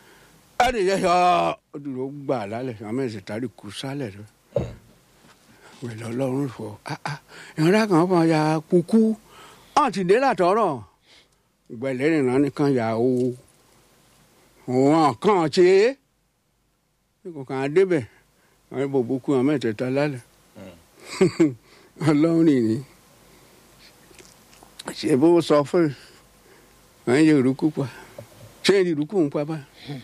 Speaker 4: ọdẹ yẹ họ́ ọdún ló gbà lálẹ́ àmọ́ ẹ̀sẹ̀ tàrí kù sálẹ̀ rẹ̀ wẹ̀lẹ̀ ọlọ́run fọ ìrora kan fọ ya kúkú ọ̀n ti dé látọ̀rọ̀ ìgbẹ̀lẹ̀ ìrìnà nìkan yà ó wọn kàn ṣe é kò kàn á débẹ̀ àwọn ìbòbò kú àwọn mẹ́tẹ̀ẹ̀ta lálẹ́ ọlọ́run nìyí ṣe bó sọ fún àwọn yorùkú pa ṣé ìrùkú ń pa báyìí.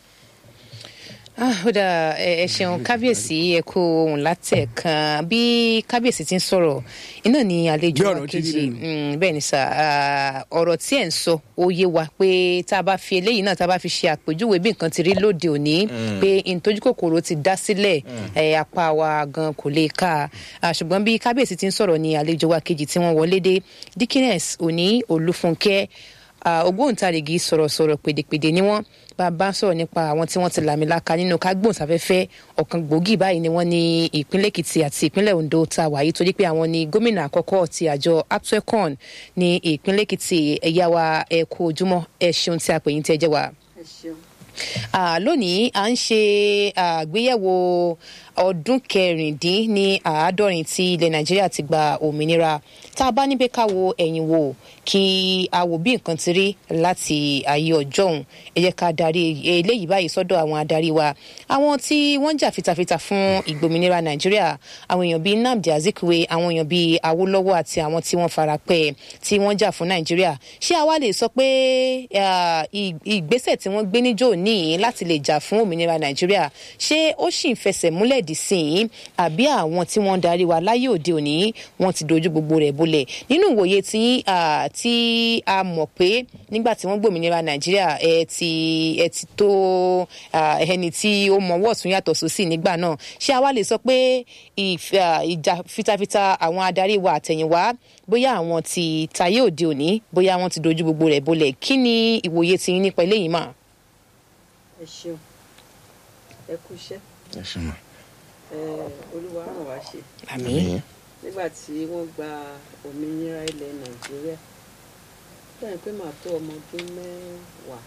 Speaker 2: Ah, ó dà ẹ ẹ ṣeun kábíyèsí ẹ kó ohun látẹ̀kan bí kábíyèsí ti ń sọ̀rọ̀ iná ni àlejò
Speaker 4: Bí
Speaker 2: wa
Speaker 4: ọ̀rọ̀ ti rí
Speaker 2: kejì
Speaker 4: lẹ́nu.
Speaker 2: Mm, bẹ́ẹ̀ ni sà ah, ọ̀rọ̀ tí ẹ̀ ń sọ ó yé wa pé tá a bá fi eléyìí náà tá a bá fi ṣe àpèjúwe bí nǹkan ti rí lóde òní pé ìtọ́jú kòkòrò ti dá sílẹ̀ ẹ̀ apá wa gan kò lè ká a ṣùgbọ́n bí kábíyèsí ti ń sọ̀rọ̀ ni àlejò wa kejì tí wọ́n wọlé dé dikines òní olúfúnkẹ́ Ah, ògbóǹtarìgì sọ̀rọ̀sọ̀rọ̀ pèdèpèdè ni wọ́n bá a bá sọ̀rọ̀ nípa àwọn tí wọ́n ti làmìlaka nínú kágbóǹsáfẹ́fẹ́ ọ̀kan gbòógì báyìí ni wọ́n ní ìpínlẹ̀ èkìtì àti ìpínlẹ̀ ondo ta wàyí torí pé àwọn ni gómìnà àkọ́kọ́ ti àjọ aptecon ní ìpínlẹ̀ èkìtì ẹ̀yà wa ẹ kú ojúmọ́ ẹ ṣeun tí a pè yín tí ẹ jẹ́ wa.
Speaker 8: ẹ ṣeun.
Speaker 2: Ah, lónìí à ń ṣe àgbéyẹ̀wò ọdún kẹrìndín ní àádọ́rin tí ilẹ̀ nàìjíríà ti gba òmìnira tá a bá ní pé ká wo ẹ̀yìn wò kí a wò bí nǹkan ti rí láti ayé ọjọ́ òun ẹ jẹ́ ká darí eléyìí báyìí sọ́dọ̀ àwọn adarí wa àwọn tí wọ́n jà fitafita fún ìgbòmìnira nàìjíríà àwọn èèyàn bíi nnamdi azikiwe àwọn èèyàn bíi awolowo àti àwọn tí wọ́n fara pẹ́ tí wọ́n jà fún nàìjíríà ṣé àwa lè sọ pé ah, ì- ìgbésẹ̀ tí wọ́n gbé níjó ní láti lè jà fún òmìnira nàìjíríà ṣé ó sì ń fẹsẹ̀ múlẹ̀ dì sí i àbí àwọn tí wọ́n ń darí wa láyé òde òní wọ́n ti dojú gbogbo rẹ̀ bolẹ̀ nínú ìwòye tí ah, tí a mọ̀ pé nígbà tí wọ́n gbòmìnira nàìjíríà ẹ ti ẹ ti tó ah, ẹni tí ó mọwọ́ ọ̀tún yàtọ̀ sósì nígbà náà ṣé àwa lè sọ pé ìf- ah, ìjà fitafita àwọn adarí wa àtẹ̀yìnwá bóyá àwọn ti tayé òde òní bóyá wọ́n ti dojú gbogbo rẹ̀ bolẹ̀ kí ni ìwòye tí yín nípa eléyìí mà.
Speaker 8: ẹ ṣeun ẹ kú iṣẹ́
Speaker 1: ẹ ṣe mọ.
Speaker 8: ẹ olúwa ràn wá ṣe
Speaker 2: àmì
Speaker 8: nígbà tí wọ́n gba òmìnira ilẹ̀ nàìjíríà dáhùn pé màá tó ọmọ ọdún mẹ́wàá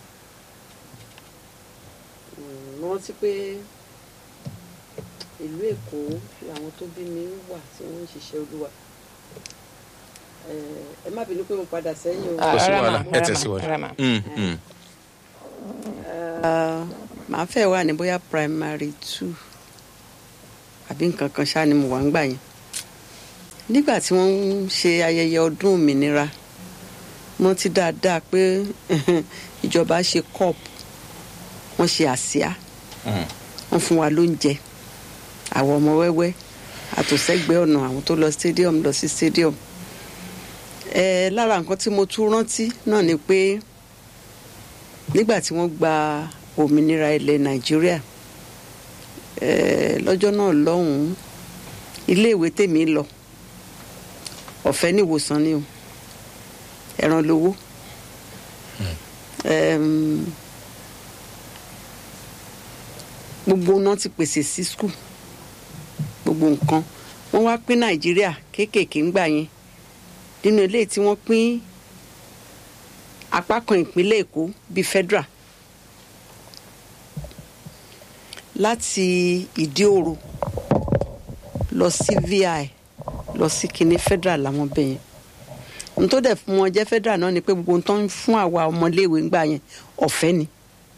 Speaker 8: Mm, mo rántí pé ìlú èkó làwọn tó bí mi wà tí wọ́n ń ṣiṣẹ́ olúwa ẹ ẹ má bínú pé mo padà sẹ́yìn o.
Speaker 1: kò sí
Speaker 2: Rama,
Speaker 1: wàhálà ẹ
Speaker 2: Rama,
Speaker 1: tẹ̀síwájú.
Speaker 2: Rama.
Speaker 1: Mm, mm.
Speaker 8: Ah, màá fẹ́ wà ní bóyá primary two àbí nǹkan kan ṣáà ni mo wà ń gbà yẹn nígbà tí wọ́n ń ṣe ayẹyẹ ọdún òmìnira mo ti dáadáa pé ìjọba ṣe cup wọ́n ṣe àsíá
Speaker 1: Mm.
Speaker 8: wọ́n fún wa lóúnjẹ àwọn ọmọ wẹ́wẹ́ àtòsẹ́gbẹ́ ọ̀nà àwọn tó lọ stadium lọ sí stadium ẹ lára nǹkan tí mo tún rántí náà ni pé nígbà tí wọ́n gba òmìnira ilẹ̀ nàìjíríà eh, lọ́jọ́ náà lọ́hùn-ún iléèwé tèmi lọ ọ̀fẹ́ ní ìwòsàn ni o ẹ̀ràn lówó Em, gbogbo náà ti pèsè sí skul gbogbo nǹkan wọ́n wá pín nàìjíríà kéékèèké ńgbà yẹn nínú eléyìí tí wọ́n pín apá kan ìpínlẹ̀ èkó bíi federal láti ìdí òro lọ sí vi lọ sí kinní federal làwọn bẹ yẹn ohun tó dẹ̀ fún wọn jẹ́ federal náà ni pé gbogbo ohun tó ń fún àwa ọmọléèwé ńgbà yẹn ọ̀fẹ́ ni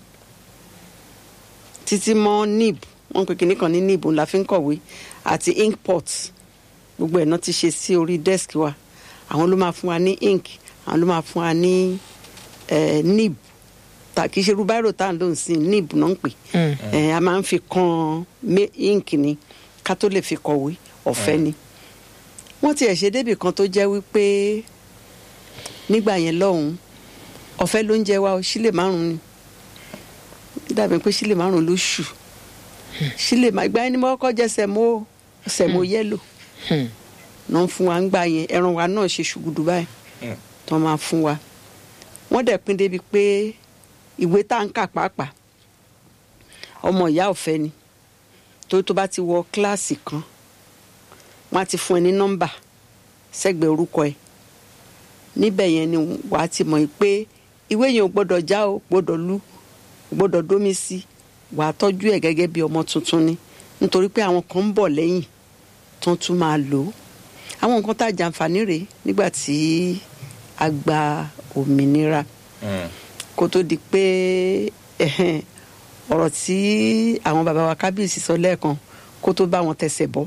Speaker 8: títí mọ́ nib wọ́n pe kinní kan ní nib la fi ń kọ̀wé àti inkpot gbogbo ẹ̀ náà ti ṣe sí orí desk wa àwọn ló máa fún wa ní ink àwọn ló máa fún wa ní eh, nib ta kì í ṣe rúbáìrò tá à ń lò ń sìn nib náà ń pè Eh, a máa ń fi kan mé- ink ni ká tó lè fi kọ̀wé ọ̀fẹ́ ni wọ́n tiẹ̀ ṣe débì kan tó jẹ́ wípé nígbà yẹn lọ́hùn-ún ọ̀fẹ́ ló ń jẹ wa o sílè márùn-ún ni dàbí pé sílè márùn-ún ló ṣù sílè má ìgbà yẹn ni mo kọ́kọ́ jẹ sẹ̀mó sẹ̀mó yẹ́lò náà fún wa ń gbà yẹn ẹran wa náà ṣe ṣùgùdù báyìí tó máa fún wa wọ́n dẹ̀ pín débi pé ìwé tá à ń kà pàápàá ọmọ ìyá ọ̀fẹ́ ni torí tó bá ti wọ kíláàsì kan wọ́n á ti fún ẹ ní nọ́mbà sẹ́gbẹ̀ẹ́ orúkọ ẹ níbẹ̀ yẹn ni wà á ti mọ̀ pé ìwé yẹn ò gbọ́dọ̀ já o gbọ́dọ̀ lu ò gbọ́dọ̀ dómi sí wà á tọ́jú ẹ̀ gẹ́gẹ́ bí ọmọ tuntun ni nítorí pé àwọn kan ń bọ̀ lẹ́yìn tó tún máa lò ó àwọn nǹkan tá a jàǹfààní rèé nígbà tí a gba òmìnira kó tó di pé ẹhẹ́n, ọ̀rọ̀ tí àwọn bàbá wa kábíyèsí sọ lẹ́ẹ̀kan kó tó bá wọn tẹsẹ̀ bọ́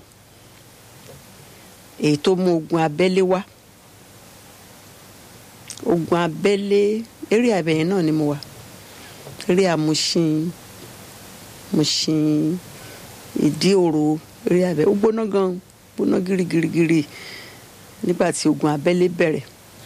Speaker 8: èyí tó mú ogun abẹ́lé wá ogun abẹ́lé eré àbẹ̀yẹn náà ni mo wà eré àmúṣin múṣin ìdí òro eré àbẹ̀ ó gbóná gan gbóná girigirigiri nígbà tí ogun abẹ́lé bẹ̀rẹ̀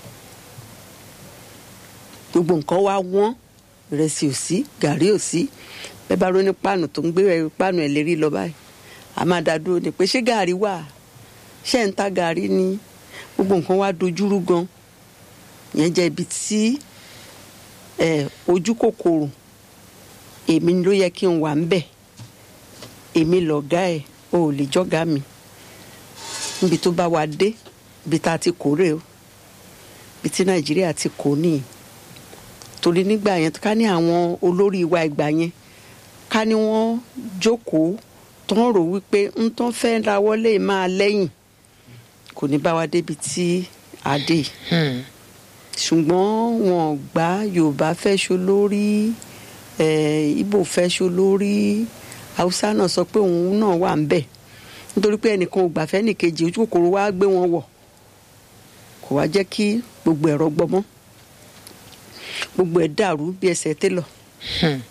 Speaker 8: gbogbo nǹkan wá wọ́n ìrẹsì ò sí gàrí ò sí bẹ́ẹ̀ bá rọ́ ní páànù tó ń gbé páànù ẹ̀ lérí lọ báyìí a máa dá dúró ni pé ṣé gàrí wà ṣé ń ta gàrí ni gbogbo nǹkan wá dojúrú gan yẹn jẹ́ ibi tí ẹ ojú kòkòrò èmi ló yẹ kí n wà ń bẹ̀ èmi lọ̀gá ẹ̀ o ò lè jọ́gá mi níbi tó bá wa dé ibi tá a ti kórè o ibi tí nàìjíríà ti kó nìyí torí nígbà yẹn ká ní àwọn olórí wa ìgbà yẹn ká ní wọ́n jókòó tó ń rò wípé ń tán fẹ́ ra wọlé máa lẹ́yìn kò ní bá wa débi tí a dé yìí
Speaker 2: Hmm.
Speaker 8: ṣùgbọ́n wọn ò gbà yorùbá fẹ́ ṣo lórí eh, ibo fẹ́ ṣo lórí haúsá náà sọ pé òun náà wà ń bẹ̀ nítorí pé ẹnìkan ò gbà fẹ́ nìkejì ojú kòkòrò wa gbé wọn wọ̀ kò wá jẹ́ kí gbogbo ẹ̀rọ gbọmọ́ gbogbo ẹ̀ dàrú bí ẹsẹ̀ télọ̀
Speaker 2: Hmm.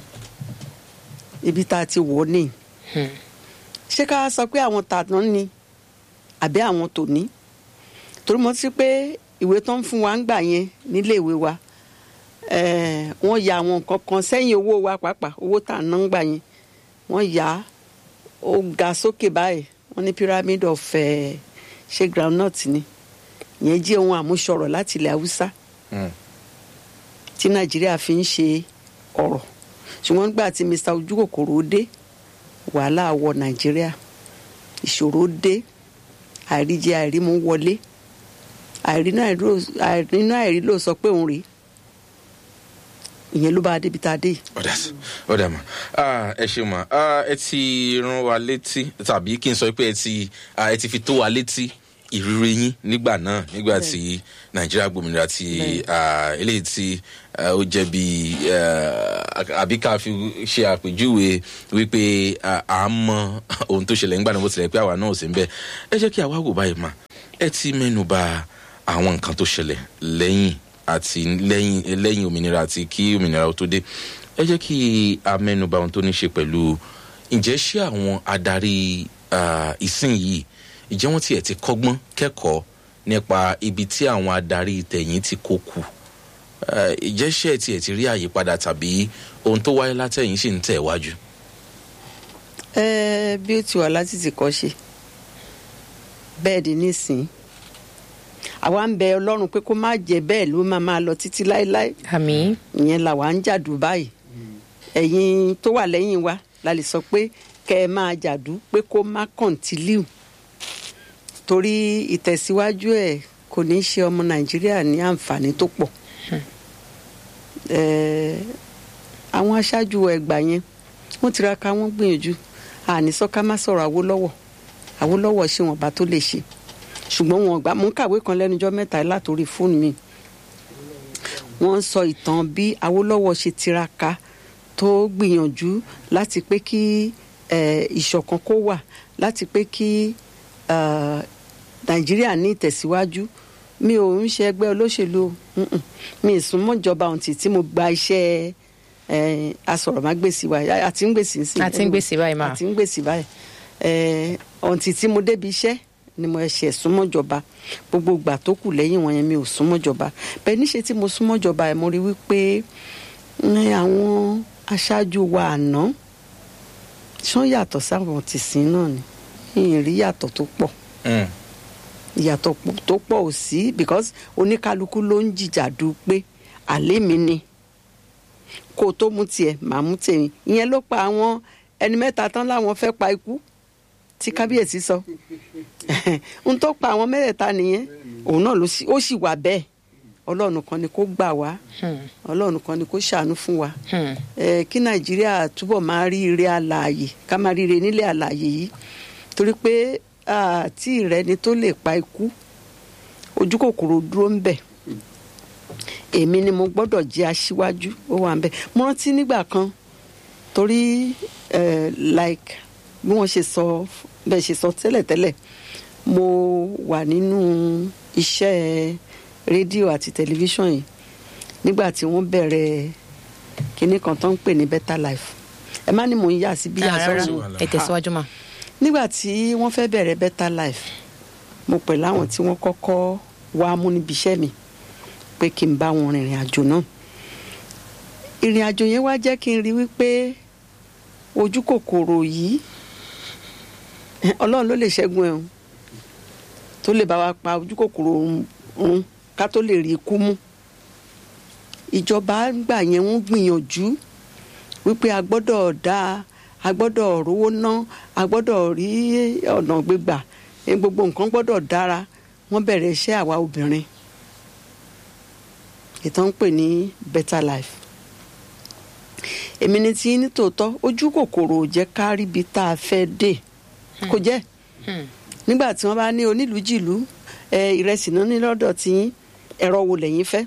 Speaker 8: ibi tá a ti wọ̀ ọ́ nìyí
Speaker 2: Hmm.
Speaker 8: ṣé ká sọ pé àwọn tàná ni àbí àwọn tòní torí mo ti pé ìwé tó ń fún wa ń gbà yẹn nílé ìwé wa eh, wọ́n ya àwọn nǹkan kan sẹ́yìn owó wa pàápàá owó tà ná ń gbà yẹn wọ́n yà á ó ga sókè báyìí wọ́n ní pyramid of eh, ṣe groundnut ni ìyẹn jẹ́ ohun àmúṣọrọ̀ láti ilẹ̀ haúsá tí nàìjíríà fi ń ṣe ọ̀rọ̀ ṣùgbọ́n nígbà tí mr ojúkòkòrò dé wàhálà wọ nàìjíríà ìṣòro dé àìríjẹ àìrímú wọlé àìrínú àìró- àìrínú àìrí ló sọ pé òun rèé ìyẹn ló bá a débi tá a dé yìí.
Speaker 1: ọ̀dà sí ọ̀dà mà Ah, ẹ ṣe mà Ah, ẹ ti rán wa létí tàbí kí n sọ pé ẹ ti ah, ẹ ti fi tó wa létí ìrírí yín nígbà náà nígbà tí nàìjíríà gbòmìnira ti ah, eléyìí tí ah, ó jẹ́ bí àbí ká fi ṣe àpèjúwe wípé ah, à ń mọ ohun tó ṣẹlẹ̀ nígbà náà bó tilẹ̀ pé àwa náà ò sí ń bẹ̀ ẹ jẹ́ kí àwa wò báyìí mà ẹ ti mẹ́nu bà àwọn nǹkan tó ṣẹlẹ̀ lẹ́yìn àti lẹ́yìn lẹ́yìn òmìnira àti kí òmìnira ó tó dé ẹ jẹ́ kí a mẹ́nu bà ohun tó ní ṣe pẹ̀lú ǹjẹ́ ṣé àwọn adarí ah, ìsìn yìí ǹjẹ́ wọ́n tiẹ̀ ti kọ́gbọ́n kẹ́kọ̀ọ́ nípa ibi tí àwọn adarí tẹ̀yìn ti kó kù Ah, ǹjẹ́ ṣé ẹ tiẹ̀ ti rí àyípadà tàbí ohun tó wáyé látẹ̀yìn sì ń tẹ̀ wájú.
Speaker 8: Ẹ, bí ó ti wà láti ti kọ́ ṣe bẹ́ẹ̀ di nísìn àwa ń bẹ ọlọ́run pé kó má jẹ́ bẹ́ẹ̀ ló máa máa lọ títí láéláé
Speaker 2: àmì
Speaker 8: ìyẹn làwa ń jàdù báyìí ẹ̀yin tó wà lẹ́yìn wa la lè sọ pé kẹ́ ẹ máa jàdù pé kó má kọ̀ǹtìlíù torí ìtẹ̀síwájú ẹ̀ kò ní í ṣe ọmọ nàìjíríà ní àǹfààní tó pọ̀ Ẹ, àwọn aṣáájú ẹgbà yẹn wọ́n tiraka wọ́n gbìyànjú àníṣọ ká má sọ̀rọ̀ Awólọ́wọ̀ Awólọ́wọ̀ ṣe wọn bá tó lè ṣe ṣùgbọ́n wọn gbà mú kàwé kan lẹ́nujọ́ mẹ́ta látòrí fóònù mi wọ́n ń sọ ìtàn bí Awólọ́wọ̀ ṣe tiraka tó gbìyànjú láti pé kí eh, ìṣọ̀kan kó wà láti pé kí eh, Nàìjíríà ní ìtẹ̀síwájú mi ò ń ṣe ẹgbẹ́ olóṣèlú o. Mm-mm. mi ì súnmọ́ ìjọba ohun tí tí mo gba iṣẹ́ eh, asọ̀rọ̀mágbèsì wa àti ń gbèsè sí
Speaker 2: àti ń gbèsè báyìí máa
Speaker 8: àti ń gbèsè báyìí Eh, ohun tí tí mo débi iṣẹ́ ni mo ṣe súnmọ́ ìjọba gbogbo ìgbà tó kù lẹ́yìn wọn yẹn mi ò súnmọ́ ìjọba bẹ́ẹ̀ níṣe tí mo súnmọ́ ìjọba ẹ̀ mo rí wípé ní àwọn aṣáájú wa àná ṣán yàtọ̀ sáwọn tìsín náà ni ìyìn rí yàtọ̀ tó pọ̀
Speaker 1: Mm.
Speaker 8: ìyàtọ̀ pọ̀- tó pọ̀ ò sí because oníkálukú ló ń jìjàdù pé àlẹ́ mi ni kó o tó mú tiẹ̀ màá mú tèmi ìyẹn ló pa àwọn ẹni mẹ́ta tán láwọn fẹ́ pa ikú tí kábíyèsí sọ n tó pa àwọn mẹ́tẹ̀ẹ̀ta nìyẹn òun náà ló sì ó sì wà bẹ́ẹ̀ ọlọ́run kan ni kó gbà wá ọlọ́run kan ni kó ṣàánú fún wa
Speaker 2: Hmm.
Speaker 8: ẹ kí nàìjíríà túbọ̀ máa rí ire àlàyé ká máa rí ire nílẹ̀ àlàyé yìí torí pé àti ìrẹni tó lè pa ikú ojú kòkòrò dúró ń bẹ̀ èmi ni mo gbọ́dọ̀ jẹ́ aṣíwájú ó wà ń bẹ̀ mo rántí nígbà kan torí eh, like bí wọ́n ṣe sọ bẹ́ẹ̀ ṣe sọ tẹ́lẹ̀tẹ́lẹ̀ mo wà nínú iṣẹ́ rédíò àti tẹlifíṣàn yìí nígbà tí wọ́n bẹ̀rẹ̀ kinní kan tó ń pè ní better life ẹ má ní mò ń yà sí bí
Speaker 2: Ah, rárá
Speaker 8: àsọ̀rọ̀
Speaker 2: ẹ tẹ̀síwájú mà.
Speaker 8: nígbà tí wọ́n fẹ́ bẹ̀rẹ̀ better life mo pè láwọn tí wọ́n kọ́kọ́ wá mú níbi iṣẹ́ mi pé kí n bá wọn rìnrìn àjò náà ìrìn àjò yẹn wá jẹ́ kí n rí wípé ojú kòkòrò yìí ọlọ́run ló lè ṣẹ́gun ẹ̀ o tó lè bá wa pa ojú kòkòrò run ká tó lè rí ikú mú ìjọba gbà yẹn wọ́n gbìyànjú wípé a gbọ́dọ̀ dá a gbọ́dọ̀ rówó ná a gbọ́dọ̀ rí ọ̀nà gbégbà eh, gbogbo nǹkan gbọ́dọ̀ dára wọ́n bẹ̀rẹ̀ iṣẹ́ àwa obìnrin ìtàn ń pè ní better life èmi ni tí ní tòótọ́ ojú kòkòrò ò jẹ́ ká ríbi tá a fẹ́ dé kò jẹ́ nígbà tí wọ́n bá ní onílùújìlú ẹ, ìrẹsì náà ní lọ́dọ̀ tiyín ẹ̀rọ wo lẹ́yìn fẹ́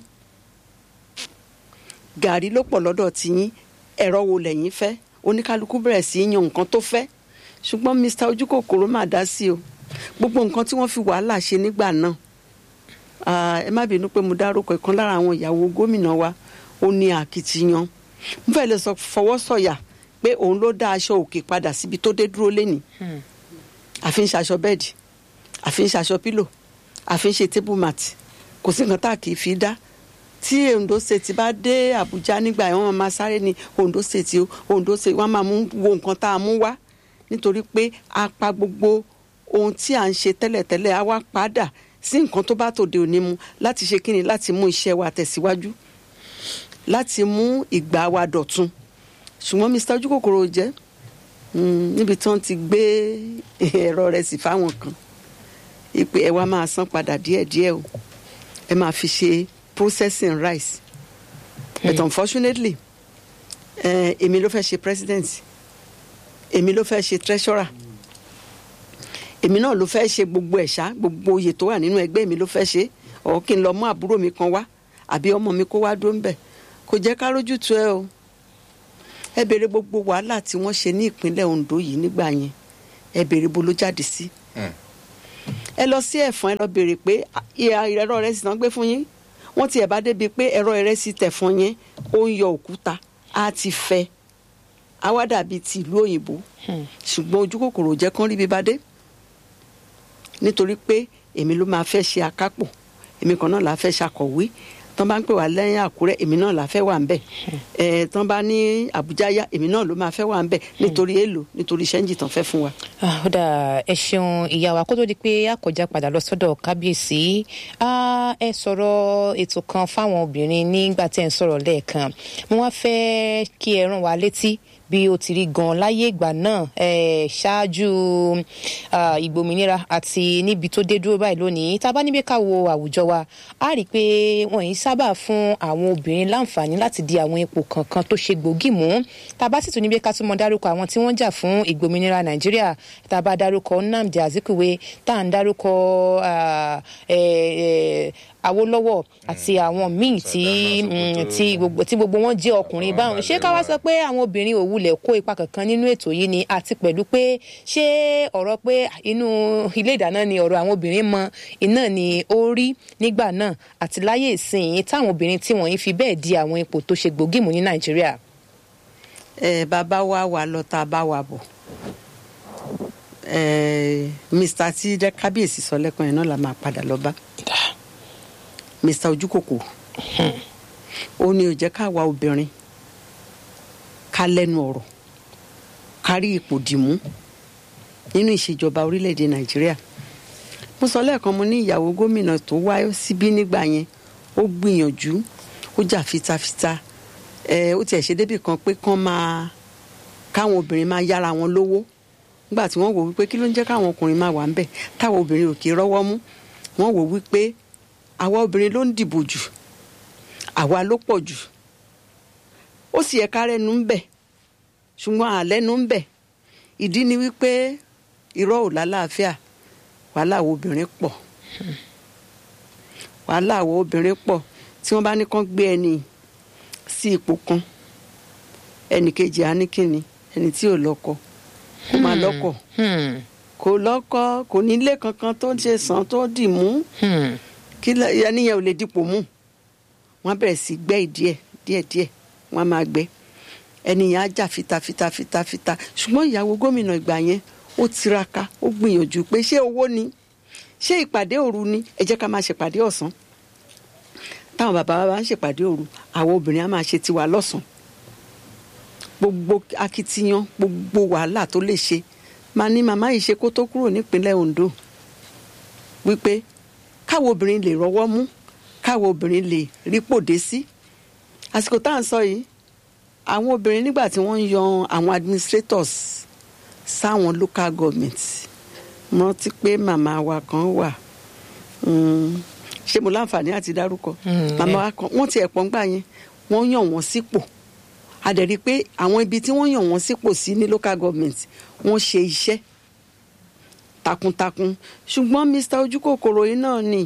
Speaker 8: gàrí ló pọ̀ lọ́dọ̀ tiyín ẹ̀rọ wo lẹ́yìn fẹ́ oníkálukú bẹ̀rẹ̀ sí í yan nǹkan tó fẹ́ ṣùgbọ́n mr ojúkòkòrò máa dá sí o gbogbo nǹkan tí wọ́n fi wàhálà ṣe nígbà náà Ah, ẹ má bínú pé mo dárúkọ ìkan lára àwọn ìyàwó gómìnà wa ó ní akitiyan mo fẹ́ lè sọ fọwọ́ sọ̀yà pé òun ló dá aṣọ òkè padà síbi tó dé dúró lénìí àfi ń ṣaṣọ bẹ́ẹ̀dì àfi ń ṣaṣọ pílò àfi ń ṣe table mat kò sí nǹkan tá a kì í fi dá tí ondo state bá dé àbújá nígbà yẹn wọ́n máa sáré ní ondo state o ondo state wọ́n máa mú wo nǹkan tá a mú wá nítorí pé a pa gbogbo ohun tí à ń ṣe tẹ́lẹ̀tẹ́lẹ̀ a wá padà sí nǹkan tó bá tòde òní mu láti ṣe kíni láti mú iṣẹ́ wa tẹ̀síwájú láti mú ìgbà wa dọ̀tun ṣùgbọ́n mr ojúkòkòrò jẹ́ mm, níbi tí wọ́n ti gbé ẹ̀rọ rẹ̀ sí fáwọn kan ìpè ẹ wá máa san padà díẹ̀díẹ̀ o ẹ máa fi ṣe processing rice but unfortunately eh, èmi ló fẹ́ ṣe president èmi ló fẹ́ ṣe treasurer èmi náà ló fẹ́ ṣe gbogbo ẹ̀ṣá gbogbo oyè tó wà nínú ẹgbẹ́ mi ló fẹ́ ṣe ọ̀ kí n lọ mú àbúrò mi kan wá àbí ọmọ mi kó wá dó ń bẹ̀ kò jẹ́ ká rójú tu ẹ o ẹ béèrè gbogbo wàhálà tí wọ́n ṣe ní ìpínlẹ̀ Ondo yìí nígbà yẹn ẹ béèrè bo ló jáde sí ẹ lọ sí ẹ̀fọn ẹ lọ béèrè pé ìhà ẹ̀rọ rẹ sì tán gbé fún yín wọ́n ti ẹ̀ bá débi pé ẹ̀rọ rẹ sì tẹ̀fọn yẹn ó ń yọ òkúta á ti fẹ́ á wá dàbí ti ìlú òyìnbó ṣùgbọ́n ojú kòkòrò jẹ́ kán rí bí bá dé nítorí pé èmi ló máa fẹ́ ṣe akápò èmi kan náà la fẹ́ ṣàkọ̀wé tán bá ń pè wá lẹ́yìn àkúrẹ́ èmi náà la fẹ́ wà ń bẹ̀ ẹ̀ tán bá ní àbújá yá èmi náà ló máa fẹ́ wà ń bẹ̀ nítorí èlò nítorí ṣẹ́ńjì tán fẹ́ fún wa.
Speaker 2: Ah, ó dà ẹ ṣeun ìyá wa kó tó di pé a kọjá padà lọ sọ́dọ̀ kábíyèsí Ah, ẹ sọ̀rọ̀ ètò kan fáwọn obìnrin nígbà tí ẹ ń sọ̀rọ̀ lẹ́ẹ̀kan mo wá fẹ́ kí ẹ rán wa létí bí ó ti rí gan láyé ìgbà náà eh, ṣáájú ah, ìgbòmìnira àti níbi tó dé dúró báyìí lónìí tá a bá níbi ká wo àwùjọ wa a rí i pé wọn yìí sábà fún àwọn obìnrin láǹfààní láti di àwọn ipò kankan tó ṣe gbòógì mú tá a bá sì tún níbi ká tún mọ dárúkọ àwọn tí wọ́n jà fún ìgbòmìnira nàìjíríà tá a bá dárúkọ nnamdi azikiwe tá à ń dárúkọ ah, eh, eh, awolowo àti àwọn míì tí mm, tí gbogbo tí gbogbo wọn jẹ́ ọkùnrin báwọn ṣé ká wá sọ pé àwọn obìnrin ò wulẹ̀ kó ipa kankan nínú ètò yìí ni àti pẹ̀lú pé ṣé ọ̀rọ̀ pé inú ilé ìdáná ni ọ̀rọ̀ àwọn obìnrin mọ iná ni ó rí nígbà náà àti láyé ìsìn táwọn obìnrin tí wọ́n yìí fi bẹ́ẹ̀ di àwọn ipò tó ṣe gbòógì mú ní nàìjíríà.
Speaker 8: ẹ bàbá wa wà lọ tá a bá wa bọ̀ ẹ mr tí jẹ́ kábíyèsí sọ lẹ́kàn yẹn náà la máa padà lọ bá mr ojúkòkò ó ní ó jẹ́ ká wa obìnrin ká lẹ́nu ọ̀rọ̀ ká rí ipò dìmú nínú ìṣèjọba orílẹ̀-èdè nàìjíríà mo sọ lẹ́ẹ̀kan mo ní ìyàwó gómìnà tó wá síbí nígbà yẹn ó gbìyànjú ó jà fitafita ẹ ó tiẹ̀ ṣe débì kan pé kán máa káwọn obìnrin máa yára wọn lówó nígbà tí wọ́n wò wípé kí ló ń jẹ́ káwọn ọkùnrin máa wà ń bẹ̀ táwọn obìnrin ò kì í rọ́wọ́ mú wọ́n wò wípé àwa obìnrin ló ń dìbò jù àwa ló pọ̀ jù ó sì yẹ ká rẹ́nu ń bẹ̀ ṣùgbọ́n àlẹ́nu ń bẹ̀ ìdí ni wípé irọ́ ò lálàáfíà wàhálà àwọn obìnrin pọ̀ wàhálà àwọn obìnrin pọ̀ tí wọ́n bá ní kán gbé ẹni sí ipò kan ẹnì kejì á ní kíni ẹni tí ò lọ́kọ kó máa lọ́kọ
Speaker 2: Hmm.
Speaker 8: kò lọ́kọ kò nílé kankan tó ṣe sàn tó dì mú
Speaker 2: Hmm.
Speaker 8: kí lẹ- ẹni yẹn ò lè dipò mú wọ́n bẹ̀rẹ̀ sí gbẹ́ ìdíẹ̀ díẹ̀díẹ̀ wọ́n á máa gbẹ́ ẹni yẹn á jà fitafita fitafita ṣùgbọ́n ìyàwó gómìnà ìgbà yẹn ó tiraka ó gbìyànjú pé ṣé owó ni ṣé ìpàdé òru ni ẹ jẹ́ ká máa ṣèpàdé ọ̀sán táwọn bàbá wa bá ń ṣèpàdé òru àwọn obìnrin á máa ṣe tiwa lọ́sàn gbogbo akitiyan gbogbo wàhálà tó lè ṣe máa ní màmá yìí ṣe kó tó kúrò nípínlẹ̀ Ondo wípé káwọn obìnrin lè rọ́wọ́ mú káwọn obìnrin lè rípòdé sí àsìkò tá à ń sọ yìí àwọn obìnrin nígbà tí wọ́n ń yan àwọn administrators sáwọn local government mo rántí pé màmá wa kan wà mm, ṣé mo láǹfààní àti dárúkọ
Speaker 2: Mm,
Speaker 8: màmá
Speaker 2: yeah.
Speaker 8: wa kan wọ́n ti ẹ̀pọ̀ ńgbà yẹn wọ́n yàn wọ́n sípò a dẹ̀ rí i pé àwọn ibi tí wọ́n yàn wọ́n sípò sí ní local government wọ́n ṣe iṣẹ́ takuntakun ṣùgbọ́n mr ojúkòkòrò yìí náà ni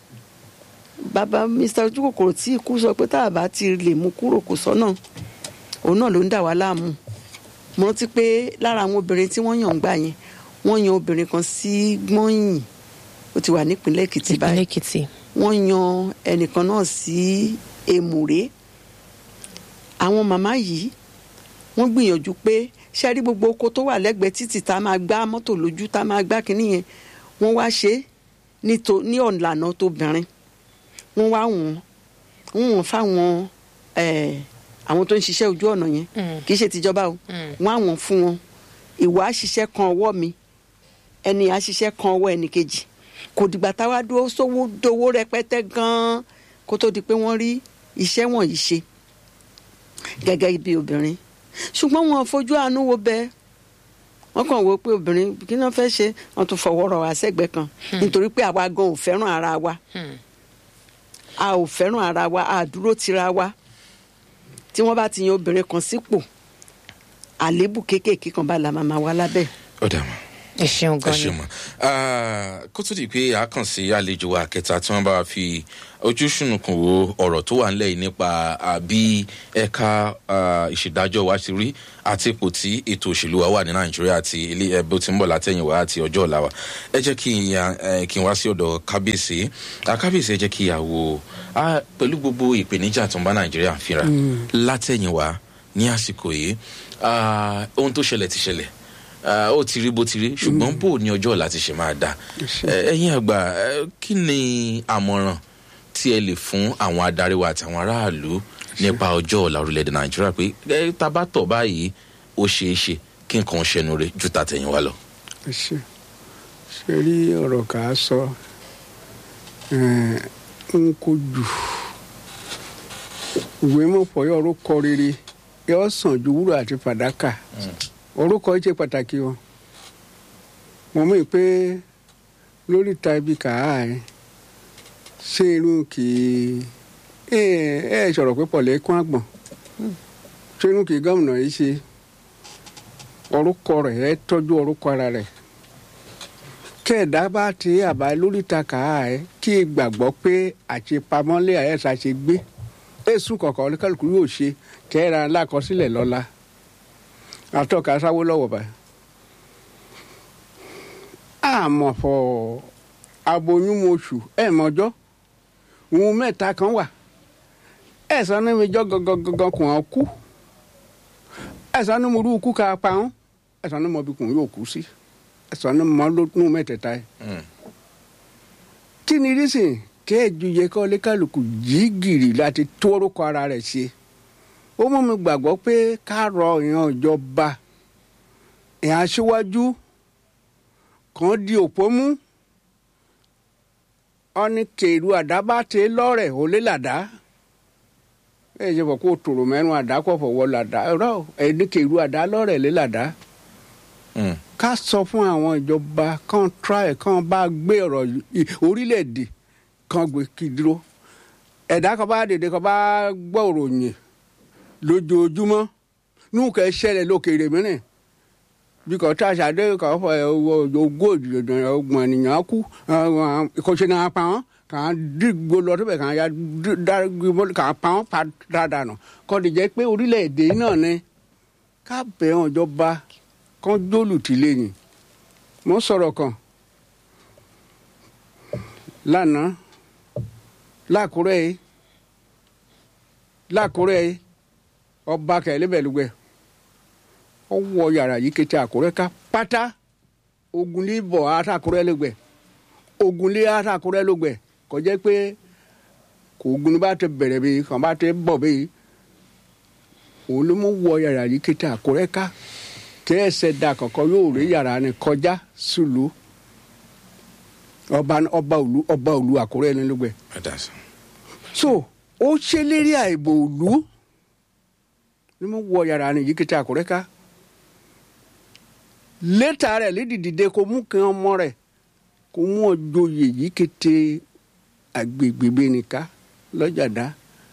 Speaker 8: bàbá mr ojúkòkòrò tí ikú sọ pé tá a bá ti lè mú kúrò kò sọ́nà òun náà ló ń dà wá láàmú mo rántí pé lára àwọn obìnrin tí wọ́n yàn ń gbà yẹn wọ́n yan obìnrin kan sí gbọ́nyìn ó ti wà nípínlẹ̀ èkìtì
Speaker 2: ìpínlẹ̀
Speaker 8: báyìí
Speaker 2: èkìtì.
Speaker 8: wọ́n yan ẹnìkan náà sí èmùrè àwọn màmá yìí wọ́n gbìyànjú pé ṣe rí gbogbo oko tó wà lẹ́gbẹ̀ẹ́ títì tá a máa gbá mọ́tò lójú tá a máa gbá kínní yẹn wọ́n wá ṣe é nítò- ní ọ̀nlànà tóbìnrin wọ́n wá wọ́n wọ́n wọ́n fáwọn eh, àwọn tó ń ṣiṣẹ́ ojú ọ̀nà yẹn
Speaker 2: Mm.
Speaker 8: kì í ṣe tìjọba o
Speaker 2: Mm.
Speaker 8: wọ́n á wọ́n fún wọn ìwà àṣìṣe kan ọwọ́ mi ẹni àṣìṣe kan ọwọ́ ẹnì kejì kò dìgbà táwa dúró sówó dowó rẹpẹtẹ gan-an kó tó di pé wọ́n rí iṣẹ́ wọ̀nyí ṣe gẹ́gẹ́ bí obìnrin ṣùgbọ́n wọn ò fojú àánú wo bẹ́ẹ̀ wọ́n kàn wò pé obìnrin kí náà fẹ́ ṣe wọ́n tún fọwọ́ rọ̀ wá sẹ́gbẹ̀ẹ́ kan nítorí pé àwa gan ò fẹ́ràn ara wa
Speaker 2: Hmm.
Speaker 8: a ò fẹ́ràn ara wa a dúró tira wa tí wọ́n bá ti yan obìnrin kan sípò àléébù kéékèèké kan bá la máa ma wá lábẹ́
Speaker 1: ó dà mọ́
Speaker 2: ẹ ṣeun
Speaker 1: ẹ
Speaker 2: gan
Speaker 1: ṣe
Speaker 2: ni.
Speaker 1: mọ kó tó di pé a kàn sí àlejò wa kẹta tí wọn bá wa fi ojú ṣùnùkùn wo ọ̀rọ̀ tó wà nílẹ̀ yìí nípa ah, bí ẹ̀ka ah, ìṣèdájọ́ wa ti rí àti ipò tí ètò òṣèlú wa wà ní nàìjíríà àti ilé ẹbí tí ń bọ̀ látẹ̀yìnwá àti ọjọ́ ọ̀la wa ẹ jẹ́ kí n ya- eh, kí n wá sí ọ̀dọ̀ kábíyèsí Ah, kábíyèsí ẹ jẹ́ kí a wò ah, pẹ̀lú gbogbo ìpèníjà tó ń bá nàìjíríà fínra látẹ̀yìnwá ní àsìkò yìí ah, ohun tó ṣẹlẹ̀ ti ṣẹlẹ̀ Ah, ó ti rí bó ti rí ṣùgbọ́n bó ní ọjọ́ ọ̀la ti ṣe máa dà Eh, ẹ̀yin àgbà eh, kí ni àmọ̀ràn tí ẹ lè fún àwọn adarí wa àtàwọn aráàlú nípa ọjọ́ ọ̀la orílẹ̀-èdè nàìjíríà pé eh, tá a bá tọ̀ báyìí ó ṣeé ṣe kí nǹkan ṣẹnu rẹ ju tàtẹ̀yìn wa lọ.
Speaker 4: ẹ ṣe ṣe rí ọ̀rọ̀ kà á sọ eh, n kò jù ìwé mọ̀pọ̀ yọ orúkọ rere yọ sàn ju wúrà àti fàdákà orúkọ ṣe pàtàkì o mo mọ̀ pé lórí ìta ibi kàá ẹ ṣé irú kì í ẹ ẹ sọ̀rọ̀ pé pọ̀lẹ́ kún àgbọ̀n ṣé irú kì í gómìnà yìí ṣe orúkọ rẹ̀ ẹ tọ́jú orúkọ ara rẹ̀ kẹ́ẹ̀dá bá ti àbá lórí ìta kàá ẹ kí ẹ gbàgbọ́ pé àṣepamọ́lé àyẹ̀sà ṣe gbé èsùn kọ̀ọ̀kan oníkàlùkù yóò ṣe kẹ́ẹ̀ra lákọsílẹ̀ lọ́la àtọ́ka sáwó lọ́wọ́ báyìí. àmọ̀ fọ aboyún oṣù ẹ̀ mọ́jọ́ òun mẹ́ta kan wà ẹ̀sán ní mi jọ́ gangan kùn án kú ẹ̀sán ní mo rú ikú ká pa án ẹ̀sán ní mo bí kùn yóò kú sí ẹ̀sán ní mo lónú mẹ́tẹ̀ẹ̀ta yìí. kí ni rísìn kẹ́ẹ̀jú yẹ kọ́ lékàlùkù jí gìrì láti tó orúkọ ara rẹ̀ ṣe ó mú mi gbàgbọ́ pé ká rọ ìyàn ìjọba ìyàn aṣíwájú kan di òpó mú ọni kèrú àdábà tẹ lọ́rẹ̀ ó lé làdá ẹ ṣe fọ kó tòrò mẹ́rin àdá kọ̀ fọwọ́ làdá rọ ẹni kèrú àdá lọ́rẹ̀ lé làdá ká sọ fún àwọn ìjọba kan try kan bá gbé ọ̀rọ̀ yìí- orílẹ̀-èdè kan gbé kí dúró ẹ̀dá kan bá dèdè kan bá gbọ́ òròyìn lójoojúmọ́ nùkẹ́ ṣẹlẹ̀ lókèrè mìíràn bí kò tá a ṣàdé kò fọ ẹ ogójì ọgbọ̀n ènìyàn kú kò ṣe náà pa wọn kà á dìgbò lọ síbẹ̀ kà á ya dárígbò kà á pa wọn padà nù kò lè jẹ́ pé orílẹ̀-èdè náà ni ká bẹ̀ wọn jọba kán jólùtì lẹ́yìn mo sọ̀rọ̀ kan lánàá lákùrẹ́ yìí lákùrẹ́ yìí ọba kẹlẹ́bẹ̀lúgbẹ́ ó wọ yàrá yìí kété àkùrẹ́ ká pátá ogunlé bọ̀ àtàkùrẹ́ lẹ́gbẹ̀ ogunlé àtàkùrẹ́ lẹ́gbẹ̀ kò jẹ́ pé kò ogun bá ti bẹ̀rẹ̀ bí kàn bá ti bọ̀ bí òun ló mú wọ yàrá yìí kété àkùrẹ́ ká tẹ́ ẹsẹ̀ da kọ̀ọ̀kan yóò rí yàrá ni kọjá sùlù ọba ọba òlu ọba òlu àkùrẹ́ ní lẹ́gbẹ̀ so ó ṣèlérí àìbò òlu ni mo wọ yàrá ni yìí kété àkùrẹ́ ká létà rẹ̀ lédìdìde kò mú kí ọmọ rẹ̀ kò mú ọjọ́yè yìí kété agbègbè nìka lọ́jàdá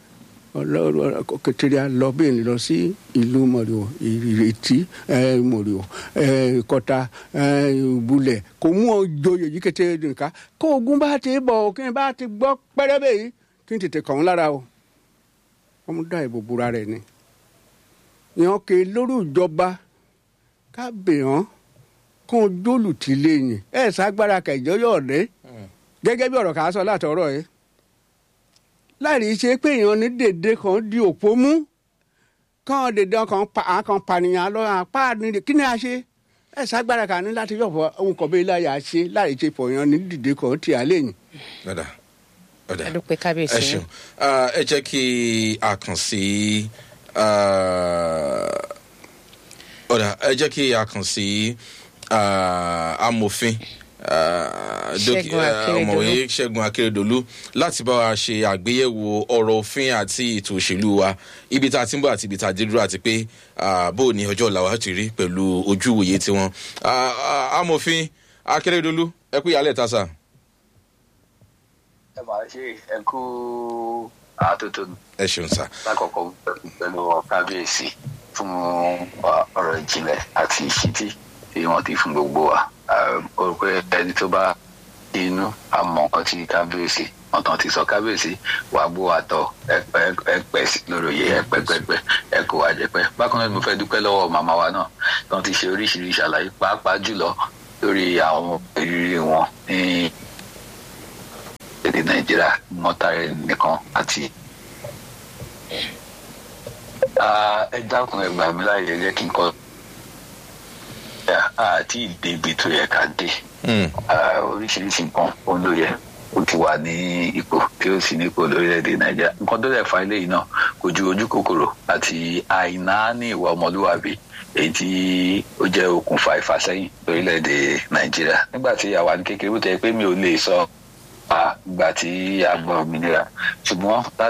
Speaker 4: kẹtẹrẹ lọ bẹ́ẹ̀ lọ sí ìlú mọ̀rìwò ìrètí mọ̀rìwò kọta bulẹ̀ kò mú ọjọ́yè yìí kété nìka kó ogun bá ti bọ̀ kí n bá ti gbọ́ pẹ́rẹ́bẹ́ yìí kí n tètè kàn án lára o wọ́n mú dá ìbò búra rẹ̀ ni ìyàn kè lórí ìjọba kábèèyàn kó o jólùtì lẹ́yìn ẹ̀ ságbára kẹjọ yọ̀ dé gẹ́gẹ́ bí ọ̀rọ̀ kà á sọ látọ̀rọ̀ yìí láì ṣe pé èèyàn ní dèdè kan di òpó mú kàn dèdè kan pa àkàn pànìyàn lọ àpá nílé kí ni a ṣe ẹ̀ ságbára kà ní láti yọ̀fọ̀ ohun kan bẹ́ẹ̀ láyà ṣe láì ṣe pọ̀ èèyàn ní dèdè kan tì á lẹ́yìn.
Speaker 1: ọ̀dà ọ̀dà
Speaker 2: adúpẹ́ kábíyèsí.
Speaker 1: ẹ ṣeun ẹ jẹ́ kí a kàn sí ọ̀dà ẹ jẹ́ kí a kàn sí amòfin ọmọwé ṣẹ́gun akérèdọ́lù láti bá wa ṣe àgbéyẹ̀wò ọ̀rọ̀ òfin àti ètò òṣèlú wa ibi tá a ti ń bọ̀ àti ibi tá a dé dúró àti pé bó o ní ọjọ́ ọ̀la wa ti rí pẹ̀lú ojú ìwòye tiwọn. amòfin akérèdọ́lù ẹ kú ìyálẹ̀ ta sà.
Speaker 9: ẹ máa ṣe ẹ kú àtúntò.
Speaker 1: ẹ ṣeun sà.
Speaker 9: lákọ̀ọ́kọ́ pẹ̀lú kábíyèsí fún ọ̀rọ̀ ìjìnlẹ̀ àti ìṣítí tí wọ́n ti fún gbogbo wa o rò pé ẹni tó bá inú àmọ́ nǹkan tí kábíyèsí wọn tán ti sọ kábíyèsí wàá gbó àtọ ẹpẹ sí lórí oyè ẹpẹpẹpẹ ẹkọ àjẹpẹ bákan náà ni mo fẹ́ dúpẹ́ lọ́wọ́ màmá wa náà tí wọ́n ti ṣe oríṣiríṣi àlàyé pàápàá jùlọ lórí àwọn ìrírí wọn ní èdè nàìjíríà mọ́tàrẹ́ nìkan àti ẹ dákun ẹ gbà mí láàyè jẹ́ kí n kọ́ àti ìdèbí tó yẹ ká dé oríṣiríṣi nǹkan ó ló yẹ ó ti wà ní ipò tí ó sì ní ipò lórílẹ̀‐èdè nàìjíríà nǹkan tó lè fa eléyìí náà kò ju ojú kòkòrò àti àìná ní ìwà ọmọlúwàbí èyí tí ó jẹ́ okùnfà ìfàsẹ́yìn lórílẹ̀‐èdè nàìjíríà nígbà tí àwa ní kékeré bó tẹ́ pé mi ò lè sọ ìgbà tí a gbọ́ òmìnira ṣùgbọ́n